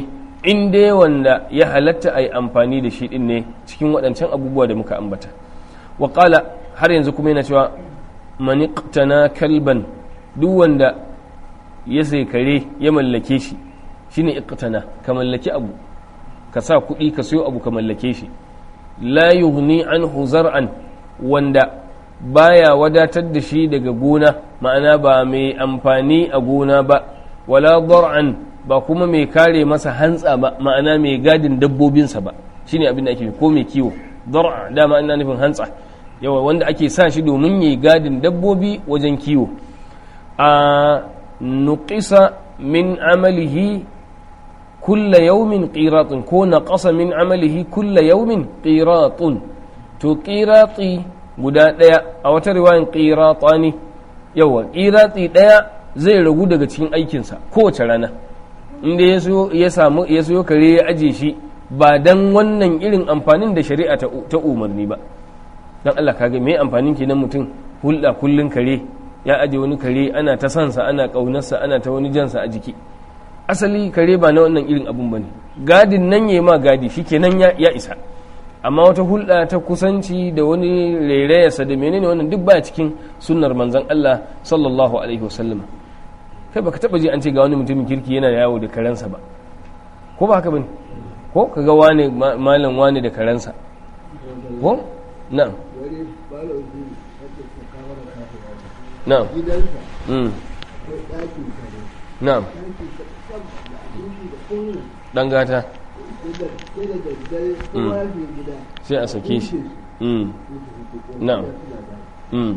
in dai wanda ya halatta a yi amfani da shi din ne cikin waɗancan abubuwa da muka ambata wa har yanzu kuma yana cewa maniqtana kalban duk wanda ya sai kare ya mallake shi shine iqtana ka mallaki abu ka sa kuɗi ka sayo abu ka mallake shi la yughni anhu zar'an wanda baya wadatar da shi daga gona ma'ana ba mai amfani a gona ba wala dar'an ba kuma mai kare masa hantsa ba ma'ana mai gadin dabbobinsa ba shine abin da ake ko mai kiwo dar'a dama ina nufin hantsa yawa wanda ake sa shi domin yi gadin dabbobi wajen kiwo a nuqisa min amalihi kulla yaumin qiratun ko naqasa min amalihi kulla yaumin qiratun to qirati guda daya a wata riwayan qiratani yawa qirati daya zai ragu daga cikin aikinsa kowace rana inda ya samu ya so kare ya aje shi ba dan wannan irin amfanin da shari'a ta umarni ba dan Allah kage me amfanin kenan mutum hulɗa kullun kare ya aje wani kare ana ta sansa ana ƙaunarsa ana ta wani jansa a jiki asali kare ba na wannan irin abun bane gadin nan ya ma gadi shikenan ya, ya isa amma wata hulɗa ta kusanci da wani rairayarsa da menene wannan duk baya cikin sunnar manzon Allah sallallahu alaihi wasallam kai baka taba ji an ce ga wani mutumin kirki yana yawo da karensa ba ko ba haka bane ko kaga wane malam wane da karensa ko na'am na'am mm na'am dan gata sai a sake shi mm na'am mm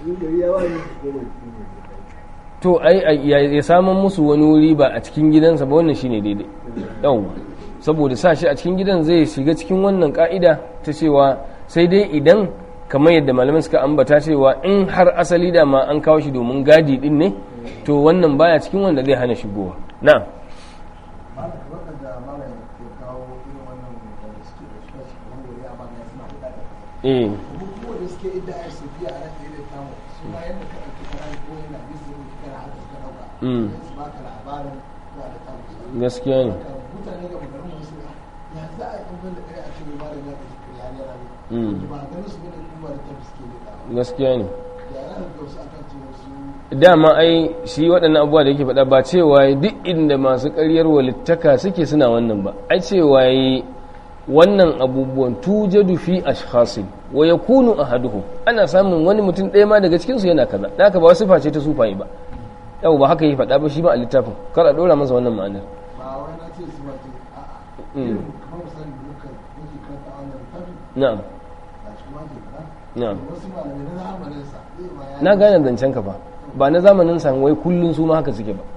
to ai ya saman musu wani wuri ba a cikin gidansa ba wannan shine daidai yawwa saboda sa shi a cikin gidan zai shiga cikin wannan ka'ida ta cewa sai dai idan kamar yadda malaman suka ambata cewa in har asali da ma an kawo shi domin gadi din ne to wannan baya cikin wanda zai hana shigowa na eh gaskiya ne gaskiya ne dama ai shi waɗannan abubuwa da yake faɗa ba cewa duk inda masu ƙaryar walittaka suke suna wannan ba ai cewa yi wannan abubuwan tujadu fi ashkhasin wa yakunu ahaduhum ana samun wani mutum ɗaya ma daga cikin su yana kaza da haka ba wasu face ta sufaye ba yau ba haka yi faɗa ba shi ba a littafin kar a ɗora masa wannan ma'anar na'am na'am na gane zancen ka ba ba na zamanin san wai kullun su ma haka suke ba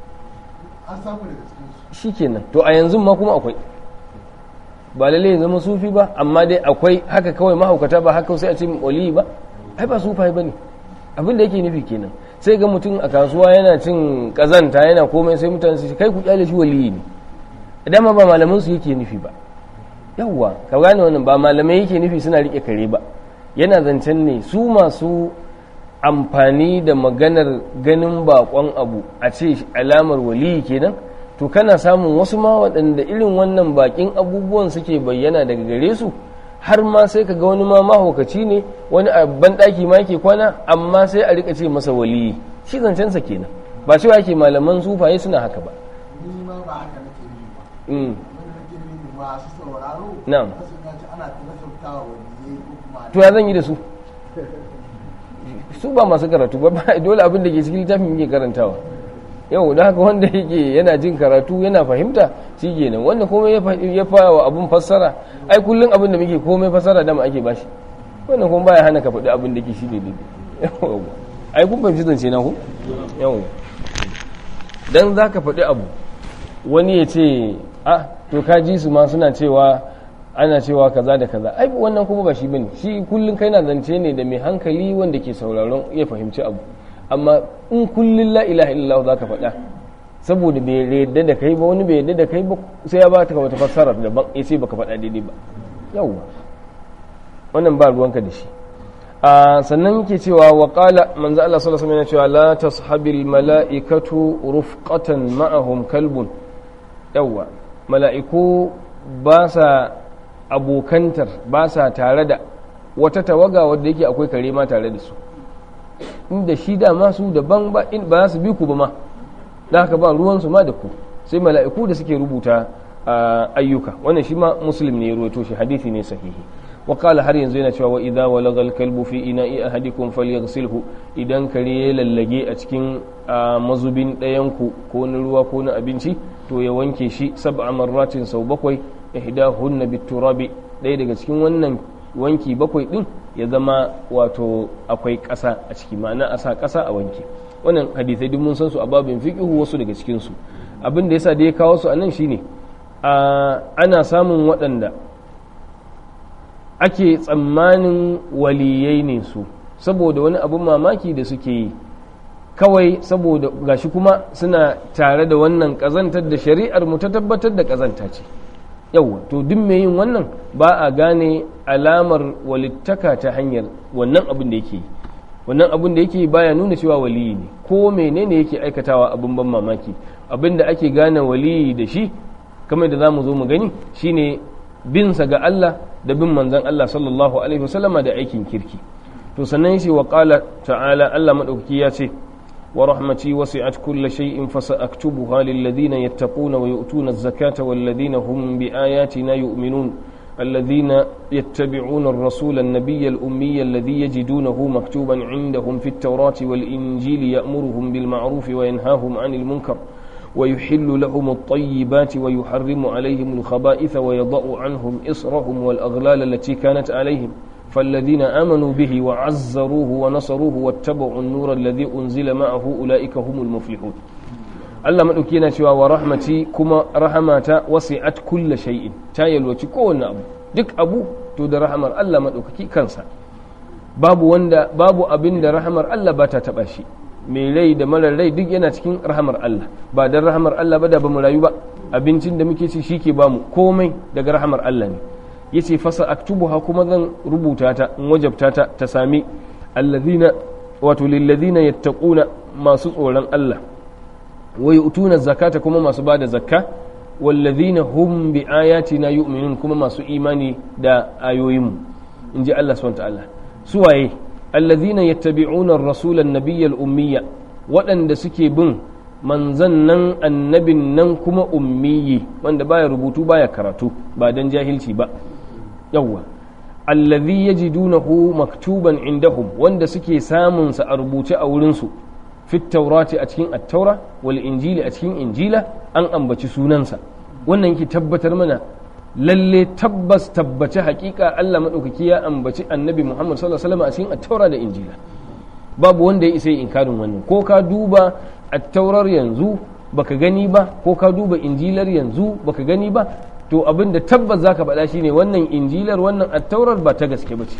shi kenan to a yanzu ma kuma akwai ba lalle ya zama sufi ba amma dai akwai haka kawai mahaukata ba haka sai a ce waliyi ba ai ba sufai ba ne abin da yake nufi kenan sai ga mutum a kasuwa yana cin kazanta yana komai sai mutane su kai ku kyale shi waliyi ne idan ma ba malaman su yake nufi ba yawwa ka gane wannan ba malamai yake nufi suna rike kare ba yana zancen ne su masu amfani da maganar ganin bakon abu a ce alamar waliyi kenan to kana samun wasu ma waɗanda irin wannan bakin abubuwan suke bayyana daga gare su har ma sai ka ga wani ma mahaukaci ne wani a banɗaki ma ke kwana amma sai a rika ce masa waliyi shi zancensa kenan ba cewa yake malaman sufaye suna haka ba ni ma ba haka nake nufi ba Mm. wanda nake nufi masu sauraro Na'am. wasu na ce ana nasabtawa waliyai ko kuma to ya zan yi da su su ba masu karatu ba ba- dole abin da ke cikin littafin yake karantawa yau da haka wanda yake yana jin karatu yana fahimta shi kenan wanda komai ya fa- ya fara wa abin fassara ai kullum abin da muke komai fassara dama ake bashi wannan kuma baya hana ka faɗi abin da ke shi ne daidai Yawwa. ai kun fahimci zance na ku yau dan za ka faɗi abu wani ya ce a to ka ji su ma suna cewa ana cewa kaza da kaza ai wannan kuma ba shi bane shi kullun kai na zance ne da mai hankali wanda ke sauraron ya fahimci abu amma in kullun la ilaha illallah za ka faɗa saboda bai yadda da kai ba wani bai yadda da kai ba sai ya baka wata fassara daban ya ce baka faɗa daidai ba yawwa wannan ba ruwanka da shi a sannan yake cewa wa qala manzo Allah sallallahu alaihi wasallam yana cewa la tashabil malaikatu rufqatan ma'ahum kalbun yawwa mala'iku ba sa abokantar ba sa tare da wata tawaga wadda yake akwai kare ma tare da su inda shi dama su daban ba in ba su bi ku ba ma da haka ba ruwansu ma da ku sai mala'iku da suke rubuta ayyuka wannan shi ma muslim ne ya ruwaito shi hadisi ne sahihi wa qala har yanzu yana cewa wa idza walagha al-kalbu fi ina'i ahadikum falyaghsilhu idan kare ya lallage a cikin mazubin ɗayan ku ko na ruwa ko na abinci to ya wanke shi sab'a marratin sau bakwai ihdahunna biturabi ɗaya daga cikin wannan wanki bakwai din ya zama wato akwai ƙasa a ciki ma'ana a sa ƙasa a wanke wannan hadisai duk mun san su a babin fiqhu wasu daga cikin su abin da yasa da ya kawo su anan shine ana samun waɗanda ake tsammanin waliyai ne su saboda wani abin mamaki da suke yi kawai saboda gashi kuma suna tare da wannan ƙazantar da shari'ar mu ta tabbatar da ƙazanta ce yauwa to duk mai yin wannan ba a gane alamar walittaka ta hanyar wannan abin da yake yi wannan abin da yake baya nuna cewa waliyi ne ko menene yake aikatawa abin ban mamaki abin da ake gane waliyi da shi kamar da za mu zo mu gani shine binsa ga Allah da bin manzon Allah sallallahu alaihi wasallama da aikin kirki to sannan shi wa qala ta'ala Allah madaukaki ya ce wa rahmati wasi'at kulli shay'in fasaktubuha lil ladina yattaquna wa yu'tuna az-zakata wal ladina hum bi ayatina yu'minun الذين يتبعون الرسول النبي الأمي الذي يجدونه مكتوبا عندهم في التوراة والإنجيل يأمرهم بالمعروف وينهاهم عن المنكر ويحل لهم الطيبات ويحرم عليهم الخبائث ويضع عنهم إصرهم والأغلال التي كانت عليهم فالذين آمنوا به وعزروه ونصروه واتبعوا النور الذي أنزل معه أولئك هم المفلحون Allah maɗauki yana cewa wa rahmati kuma rahamata wasi'at kulla shay'in ta yalwaci kowanne abu duk abu to da rahamar Allah maɗaukaki kansa babu wanda babu abin da rahamar Allah ba ta taɓa shi mai rai da marar rai duk yana cikin rahamar Allah ba dan rahamar Allah ba da ba mu rayu ba abincin da muke ci shi ke bamu komai daga rahamar Allah ne yace fasa aktubuha kuma zan rubuta ta in wajabta ta ta sami alladhina wato lilladhina yattaquna masu tsoron Allah wa yu'tuna zakata kuma masu bada zakka walladhina hum bi ayatina yu'minun kuma masu imani da ayoyinmu inji Allah subhanahu wa ta'ala suwaye alladhina yattabi'una ar-rasula an-nabiyya al-ummiyya waɗanda suke bin manzan nan annabin nan kuma ummiyi wanda baya rubutu baya karatu ba dan jahilci ba yawwa alladhi yajidunahu maktuban indahum wanda suke samun sa a rubuce a wurin su fit taurati a cikin at-taura wal injili a cikin injila an ambaci sunansa wannan yake tabbatar mana lalle tabbas tabbace hakika Allah madaukaki ya ambaci annabi Muhammad sallallahu alaihi wasallam a cikin at-taura da injila babu wanda ya isa inkarin wannan ko ka duba at-taurar yanzu baka gani ba ko ka duba injilar yanzu baka gani ba to abin da tabbas zaka faɗa shine wannan injilar wannan at-taurar ba ta gaske bace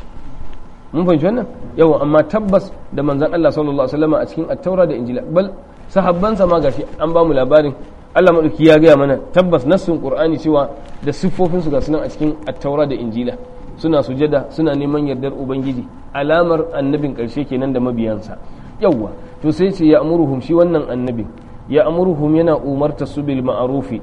mun fahimci wannan yawa amma tabbas da manzon Allah sallallahu alaihi wasallam a cikin at-taura da injila bal sahabbansa ma gashi an ba mu labarin Allah madauki ya gaya mana tabbas nassun qur'ani cewa da siffofin su ga sunan a cikin at-taura da injila suna sujada suna neman yardar ubangiji alamar annabin karshe kenan da mabiyansa yawa to sai ce ya amuruhum shi wannan annabin ya amuruhum yana umarta su bil ma'rufi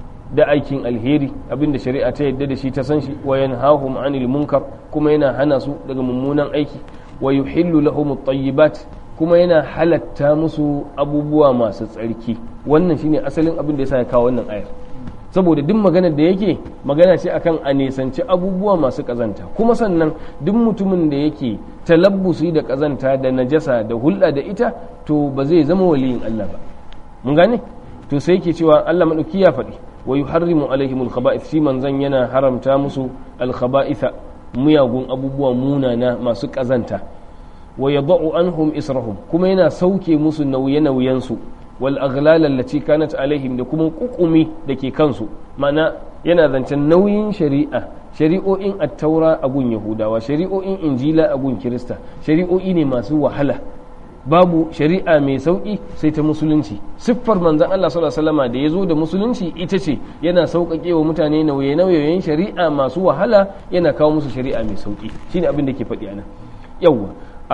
da aikin alheri abinda shari'a ta yadda da shi ta san shi wa yanhahum anil munkar kuma yana hana su daga mummunan aiki wa yuhillu lahum at-tayyibat kuma yana halatta musu abubuwa masu tsarki wannan shine asalin abin da yasa ya kawo wannan ayar saboda duk maganar da yake magana ce akan a nisanci abubuwa masu kazanta kuma sannan duk mutumin da yake talabbusi da kazanta da najasa da hulɗa da ita to ba zai zama waliyin Allah ba mun gane to sai yake cewa Allah madauki ya faɗi wa yuharrimu alaihim alkhaba'ith shi manzan yana haramta musu alkhaba'itha muyagun abubuwa munana masu kazanta wa yadau anhum israhum kuma yana sauke musu nauye-nauyen su wal aghlal allati kanat alaihim da kuma kukumi da ke kansu mana yana zancen nauyin shari'a shari'o'in at-taura a gun yahudawa shari'o'in injila a gun kirista shari'o'i ne masu wahala babu shari'a mai sauƙi sai ta musulunci siffar manzan Allah sallallahu alaihi wasallam da ya zo da musulunci ita ce yana sauƙaƙe wa mutane nauye-nauyen shari'a masu wahala yana kawo musu shari'a mai sauƙi shine abin da ke faɗi anan yawwa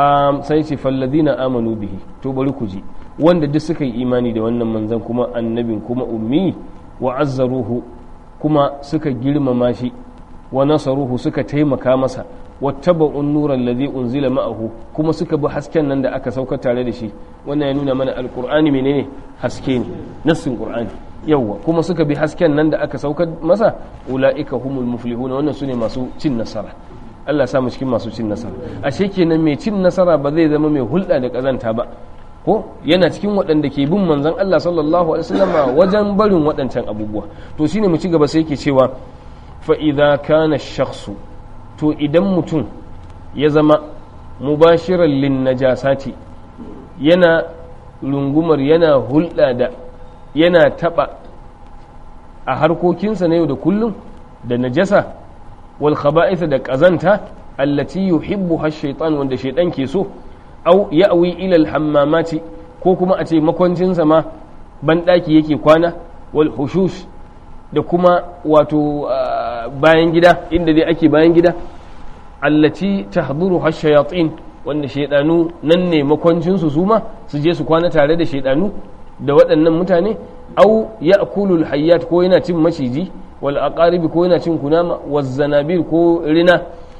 sai ce falladina amanu bihi to bari ku ji wanda duk suka yi imani da wannan manzan kuma annabin kuma ummi wa azzaruhu kuma suka girmama shi wa nasaruhu suka taimaka masa wattaba'un nuran ladhi unzila ma'ahu kuma suka bi hasken nan da aka sauka tare da shi wannan ya nuna mana alqur'ani menene haske ne nassin qur'ani yawwa kuma suka bi hasken nan da aka sauka masa ulaika humul muflihun wannan sune masu cin nasara Allah sa mu cikin masu cin nasara ashe kenan mai cin nasara ba zai zama mai hulɗa da kazanta ba ko yana cikin waɗanda ke bin manzon Allah sallallahu alaihi wasallama wajen barin waɗancan abubuwa to shine mu ci gaba sai yake cewa fa idza kana shakhsu to idan mutum ya zama mubashiran lin najasati yana rungumar yana hulɗa da yana taɓa a harkokinsa na yau da kullum da najasa wal khaba'itha da ƙazanta allati yuhibbu har shaitan wanda shaitan ke so au ya'wi ila al hammamati ko kuma a ce makwancinsa ma banɗaki yake kwana wal hushush da kuma wato bayan gida inda dai ake bayan gida allati tahduru har shayatin wanda shaidanu nan ne makwancinsu su ma su je su kwana tare da shaidanu da waɗannan mutane au ya akulul hayyat ko yana cin maciji wal aqaribi ko yana cin kunama waz zanabil ko rina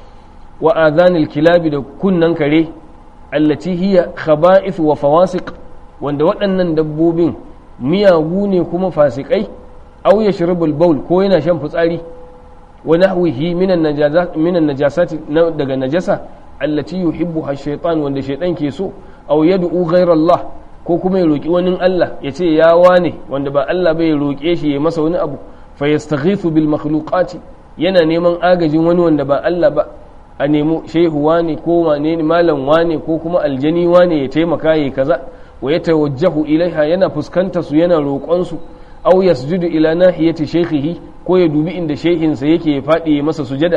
wa adhanil kilabi da kunnan kare allati hiya khaba'ith wa fawasiq wanda waɗannan dabbobin miyagu ne kuma fasikai au yashrabul bawl ko yana shan fitsari wa nahwihi minan najasat minan najasati daga najasa allati yuhibbuha ash-shaytan wanda shaytan ke so aw yad'u ghayra Allah ko kuma ya roki wani Allah ya ce ya wane wanda ba Allah bai roke shi ya masa wani abu fa yastaghithu bil makhluqati yana neman agajin wani wanda ba Allah ba a nemo shehu wane ko wane ne malam wane ko kuma aljani wane ya taimaka ya kaza wa ya tawajjahu ilaiha yana fuskanta su yana roƙon su aw yasjudu ila nahiyati shaykhihi ko ya dubi inda shehinsa yake ya faɗi ya masa sujada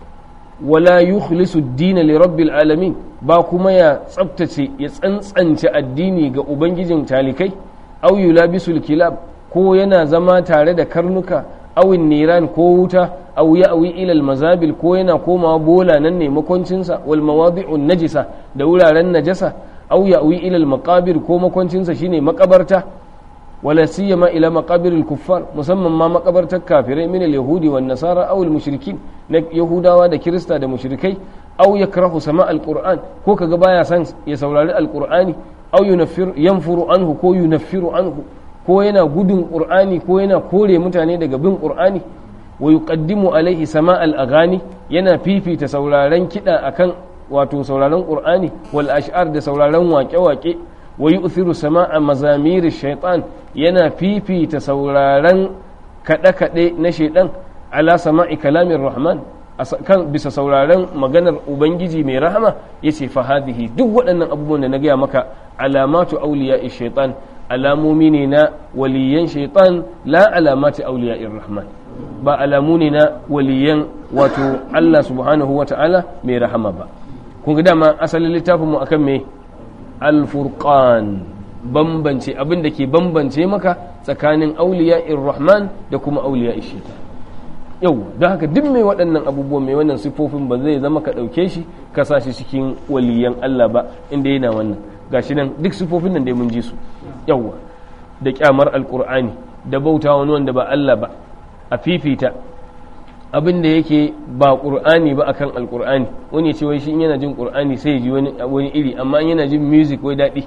wala yukhlisu ad-din li rabbil alamin ba kuma ya tsabtace ya tsantsance addini ga ubangijin talikai aw yulabisul kilab ko yana zama tare da karnuka aw niran ko wuta aw ya'wi ila al-mazabil ko yana komawa bola nan ne makoncinsa wal mawadi'un najisa da wuraren najasa aw ya'wi ila al-maqabir ko makoncinsa shine makabarta wala siyama ila maqabiril kuffar musamman ma makabartar kafirai min al-yahudi wan nasara aw al-mushrikin na yahudawa da kirista da mushrikai aw yakrahu sama al-qur'an ko kaga baya san ya saurari al-qur'ani aw yunaffiru yanfuru anhu ko yunaffiru anhu ko yana gudun qur'ani ko yana kore mutane daga bin qur'ani wa yuqaddimu alaihi sama al-aghani yana fifita sauraren kida akan wato sauraren qur'ani wal ash'ar da sauraren waƙe-waƙe wa yu'thiru sama'a mazamiri shaitan yana fifita sauraren kaɗe-kaɗe na shaitan ala sama'i kalamin rahman kan bisa sauraren maganar ubangiji mai rahama yace fa hadhihi duk waɗannan abubuwan da na gaya maka alamatu auliya shaitan alamomi ne na waliyan shaitan la alamati auliya rahman ba alamu ne na waliyan wato Allah subhanahu wa ta'ala mai rahama ba kun ga dama asalin littafinmu akan me alfurqan bambance abin da ke bambance maka tsakanin auliya rahman da kuma auliya shaitan yau don haka duk mai waɗannan abubuwan mai wannan siffofin ba zai zama ka ɗauke shi ka sa shi cikin waliyan Allah ba inda yana wannan gashi nan duk siffofin nan dai mun ji su yawwa da kyamar alkur'ani da bauta wani wanda ba Allah ba a fifita abin da yake ba ƙur'ani ba akan alƙur'ani wani ce wai shi yana jin ƙur'ani sai ya ji wani iri amma yana jin music wai daɗi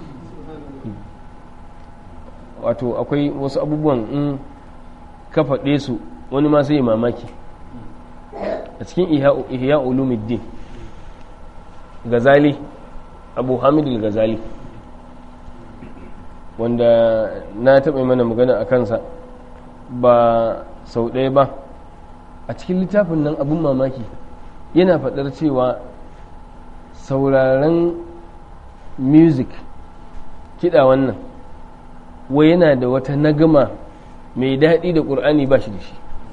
wato akwai wasu abubuwan in ka faɗe su wani ma sai mamaki a cikin ihya ulumuddin gazali abu hamid gazali wanda na taɓa mana magana a kansa ba sau ɗaya ba a cikin littafin nan abin mamaki yana faɗar cewa sauraren music kiɗa wannan wai yana da wata nagama mai daɗi da ƙur'ani ba shi da shi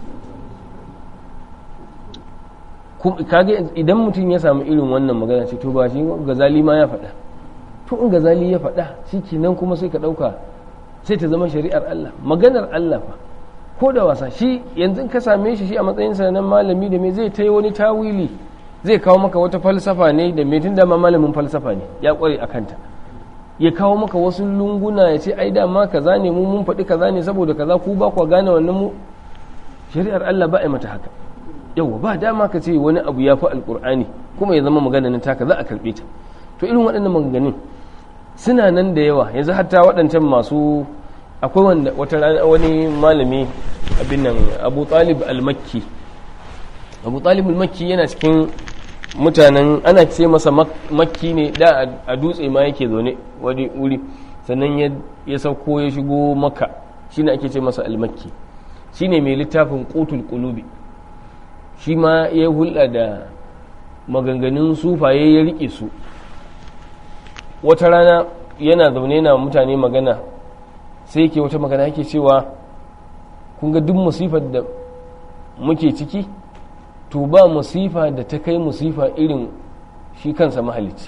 kage idan mutum ya samu irin wannan magana ce to ba shi gazali ma ya faɗa to in gazali ya faɗa shi nan kuma sai ka ɗauka sai ta zama shari'ar Allah maganar Allah fa ko da wasa shi yanzu ka same shi shi a matsayinsa na malami da me zai ta wani tawili zai kawo maka wata falsafa ne da me tun dama malamin falsafa ne ya kware a kanta ya kawo maka wasu lunguna ya ce ai dama kaza ne mu mun faɗi kaza ne saboda kaza ku ba ku gane wannan mu shari'ar Allah ba a yi mata haka yawa ba dama ka ce wani abu ya fi alkur'ani kuma ya zama magana na taka za a karɓe ta to irin waɗannan maganganun suna nan da yawa yanzu hatta waɗancan masu akwai wanda wata rana wani malami abin nan abu talib al-makki abu talib al-makki yana cikin mutanen ana ce masa makki ne da a dutse ma yake zaune wani wuri sannan ya sauko ya shigo maka shine ake ce masa al-makki shine mai littafin qutul qulubi shi ma ya hulɗa da maganganun sufaye ya rike su wata rana yana zaune na mutane magana sai yake wata magana yake cewa kun ga duk musifar da muke ciki to ba musifa da ta kai musifa irin shi kansa mahalicci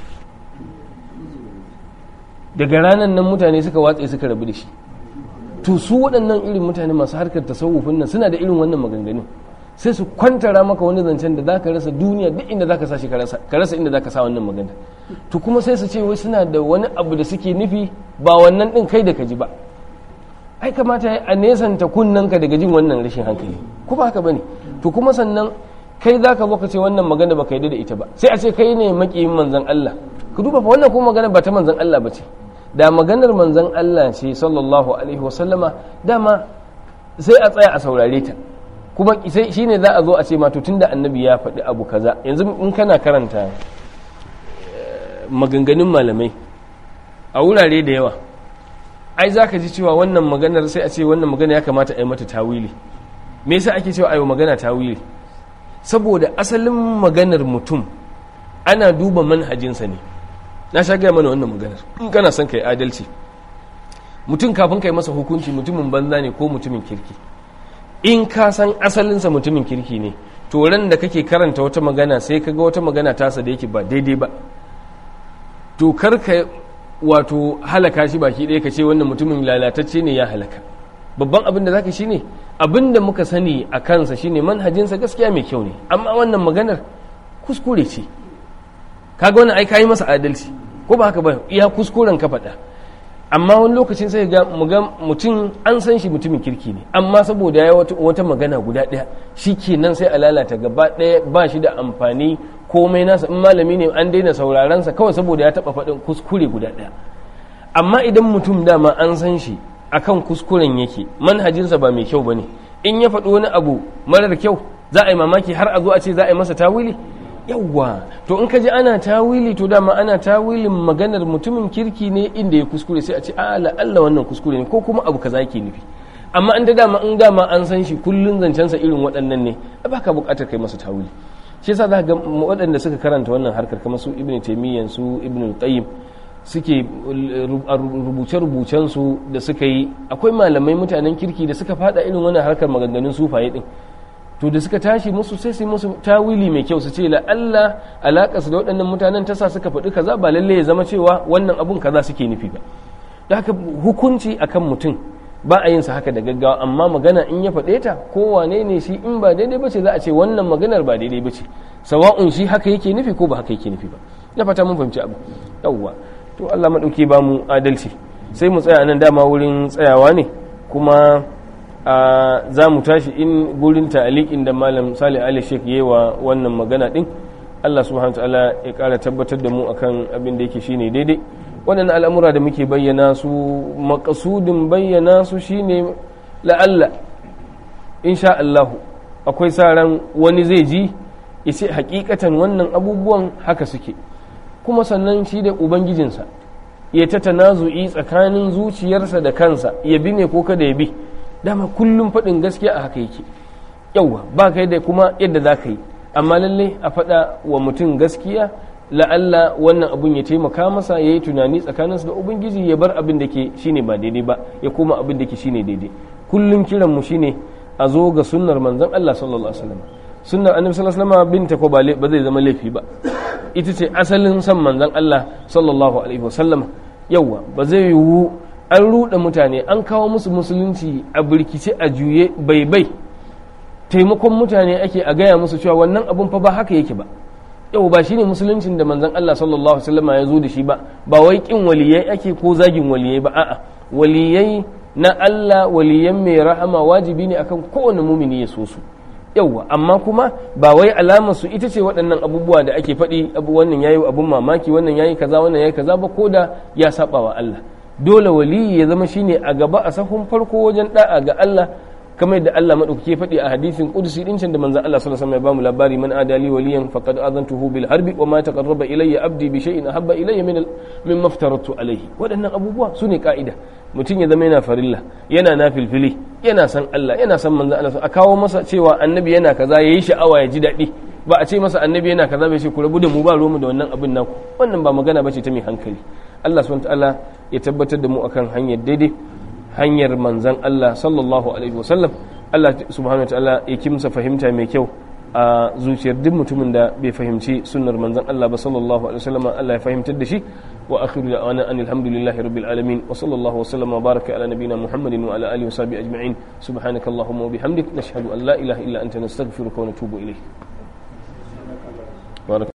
daga ranar nan mutane suka watse suka rabu da shi to su waɗannan irin mutane masu harkar tasawufin nan suna da irin wannan maganganun sai su kwantara maka wani zancen da zaka rasa duniya duk inda zaka sa shi ka rasa inda zaka sa wannan magana to kuma sai su ce wai suna da wani abu da suke nufi ba wannan din kai da ka ji ba ai kamata a nesanta kunnanka daga jin wannan rashin hankali ko ba haka bane to kuma sannan kai zaka zo ka ce wannan magana baka yarda da ita ba sai a ce kai ne makiyin manzon Allah ku duba fa wannan kuma magana ba ta manzon Allah ba ce da maganar manzon Allah ce sallallahu alaihi wasallama dama sai a tsaya a saurare ta kuma sai shine za a zo a ce ma to tunda annabi ya faɗi abu kaza yanzu in kana karanta maganganun malamai a wurare da yawa ai za ka ji cewa wannan maganar sai a ce wannan magana ya kamata a yi mata tawili me yasa ake cewa a yi magana tawili saboda asalin maganar mutum ana duba manhajinsa ne na sha gaya mana wannan maganar in kana son ka yi adalci mutum kafin ka yi masa hukunci mutumin banza ne ko mutumin kirki in ka san asalinsa mutumin kirki ne to ran da kake karanta wata magana sai ka ga wata magana tasa da yake ba daidai ba to kar ka wato halaka shi baki ɗaya ka ce wannan mutumin lalatacce ne ya halaka babban abin da zaka shine abin da muka sani a kansa shine manhajinsa gaskiya mai kyau ne amma wannan maganar kuskure ce kaga wannan ai kayi masa adalci ko ba haka ba iya kuskuren ka faɗa amma wani lokacin sai ga mutum an san shi mutumin kirki ne amma saboda ya wata magana guda ɗaya shi kenan sai a lalata gaba ɗaya ba shi da amfani komai nasa in malami ne an daina saurarensa kawai saboda ya taɓa faɗin kuskure guda ɗaya amma idan mutum dama an san shi akan kuskuren yake manhajinsa ba mai kyau ba ne in ya faɗi wani abu marar kyau za a yi mamaki har a zo a ce za a yi masa tawili yawwa to in ka ji ana tawili to dama ana tawilin maganar mutumin kirki ne inda ya kuskure sai a ce ala Allah wannan kuskure ne ko kuma abu kaza yake nufi amma an da dama in dama an san shi kullun zancensa irin waɗannan ne ba ka buƙatar kai masa tawili shi yasa za ga waɗanda suka karanta wannan harkar kamar su ibnu taymiyyah su ibnu qayyim suke rubuce rubucen su da suka yi akwai malamai mutanen kirki da suka fada irin wannan harkar maganganun sufaye din to da suka tashi musu sai su musu tawili mai kyau su ce la Allah alaka su da waɗannan mutanen ta sa suka faɗi kaza ba lalle ya zama cewa wannan abun kaza suke nufi ba da haka hukunci akan mutum ba a yin sa haka da gaggawa amma magana in ya faɗe ta ko wane ne shi in ba daidai bace za a ce wannan maganar ba daidai bace sawa'un shi haka yake nufi ko ba haka yake nufi ba na fata mun fahimci abu yawwa to Allah madauki ba mu adalci sai mu tsaya nan dama wurin tsayawa ne kuma za mu tashi in gurin ta'aliƙin da malam salih ali sheik yi wa wannan magana din allah subhanahu ta'ala ya ƙara tabbatar da mu akan abin da yake shine daidai waɗannan al'amura da muke bayyana su makasudin bayyana su shine la'alla insha allahu akwai sa ran wani zai ji ya ce hakikatan wannan abubuwan haka suke kuma sannan shi da ubangijinsa ya ta tanazu'i tsakanin zuciyarsa da kansa ya bi ne ko kada ya bi dama kullum faɗin gaskiya a haka yake yauwa ba kai da kuma yadda za ka yi amma lalle a faɗa wa mutum gaskiya la'alla wannan abun ya taimaka masa ya yi tunani tsakaninsa da ubangiji ya bar abin da ke shine ba daidai ba ya koma abin da ke shine daidai kullum kiran mu shine a zo ga sunnar manzon Allah sallallahu alaihi wasallam sunnar annabi sallallahu alaihi wasallam binta ko ba zai zama laifi ba ita ce asalin san manzon Allah sallallahu alaihi wasallam yauwa ba zai yiwu an ruɗe mutane an kawo musu musulunci a birkice a juye bai bai taimakon mutane ake a gaya musu cewa wannan abun fa ba haka yake ba yau ba shine musuluncin da manzon Allah sallallahu alaihi wasallam ya zo da shi ba ba wai kin waliyai ake ko zagin waliyai ba a'a waliyai na Allah waliyan mai rahama wajibi ne akan kowane mumini ya so su yauwa amma kuma ba wai alamar su ita ce waɗannan abubuwa da ake faɗi abu wannan yayi abun mamaki wannan yayi kaza wannan yayi kaza ba ko da ya saba wa Allah dole waliyi ya zama shine a gaba a sahun farko wajen da'a ga Allah kamar yadda Allah madaukake faɗi a hadisin qudsi din can da manzon Allah sallallahu alaihi wasallam ya bamu labari man adali waliyan faqad azantuhu bil harbi wa ma taqarraba ilayya abdi bi shay'in ahabba ilayya min min maftaratu alayhi waɗannan abubuwa sune ka'ida mutum ya zama yana farilla yana nafilfili yana san Allah yana san manzon Allah a kawo masa cewa annabi yana kaza yayi sha'awa ya ji daɗi ba a ce masa annabi yana kaza bai ce ku rabu da mu ba mu da wannan abin naku wannan ba magana bace ta mai hankali Allah subhanahu ta'ala ya tabbatar da mu akan hanyar daidai hanyar manzan Allah sallallahu alaihi wasallam Allah subhanahu ta'ala ya kimsa fahimta mai kyau a zuciyar duk mutumin da bai fahimci sunnar manzan Allah ba sallallahu alaihi wasallam Allah ya fahimtar da shi wa akhiru da'wana an alhamdulillahi rabbil alamin wa sallallahu wasallam wa baraka ala nabiyyina muhammadin wa ala alihi wa sahbihi ajma'in subhanakallahumma wa bihamdik nashhadu an la ilaha illa anta nastaghfiruka wa natubu ilayk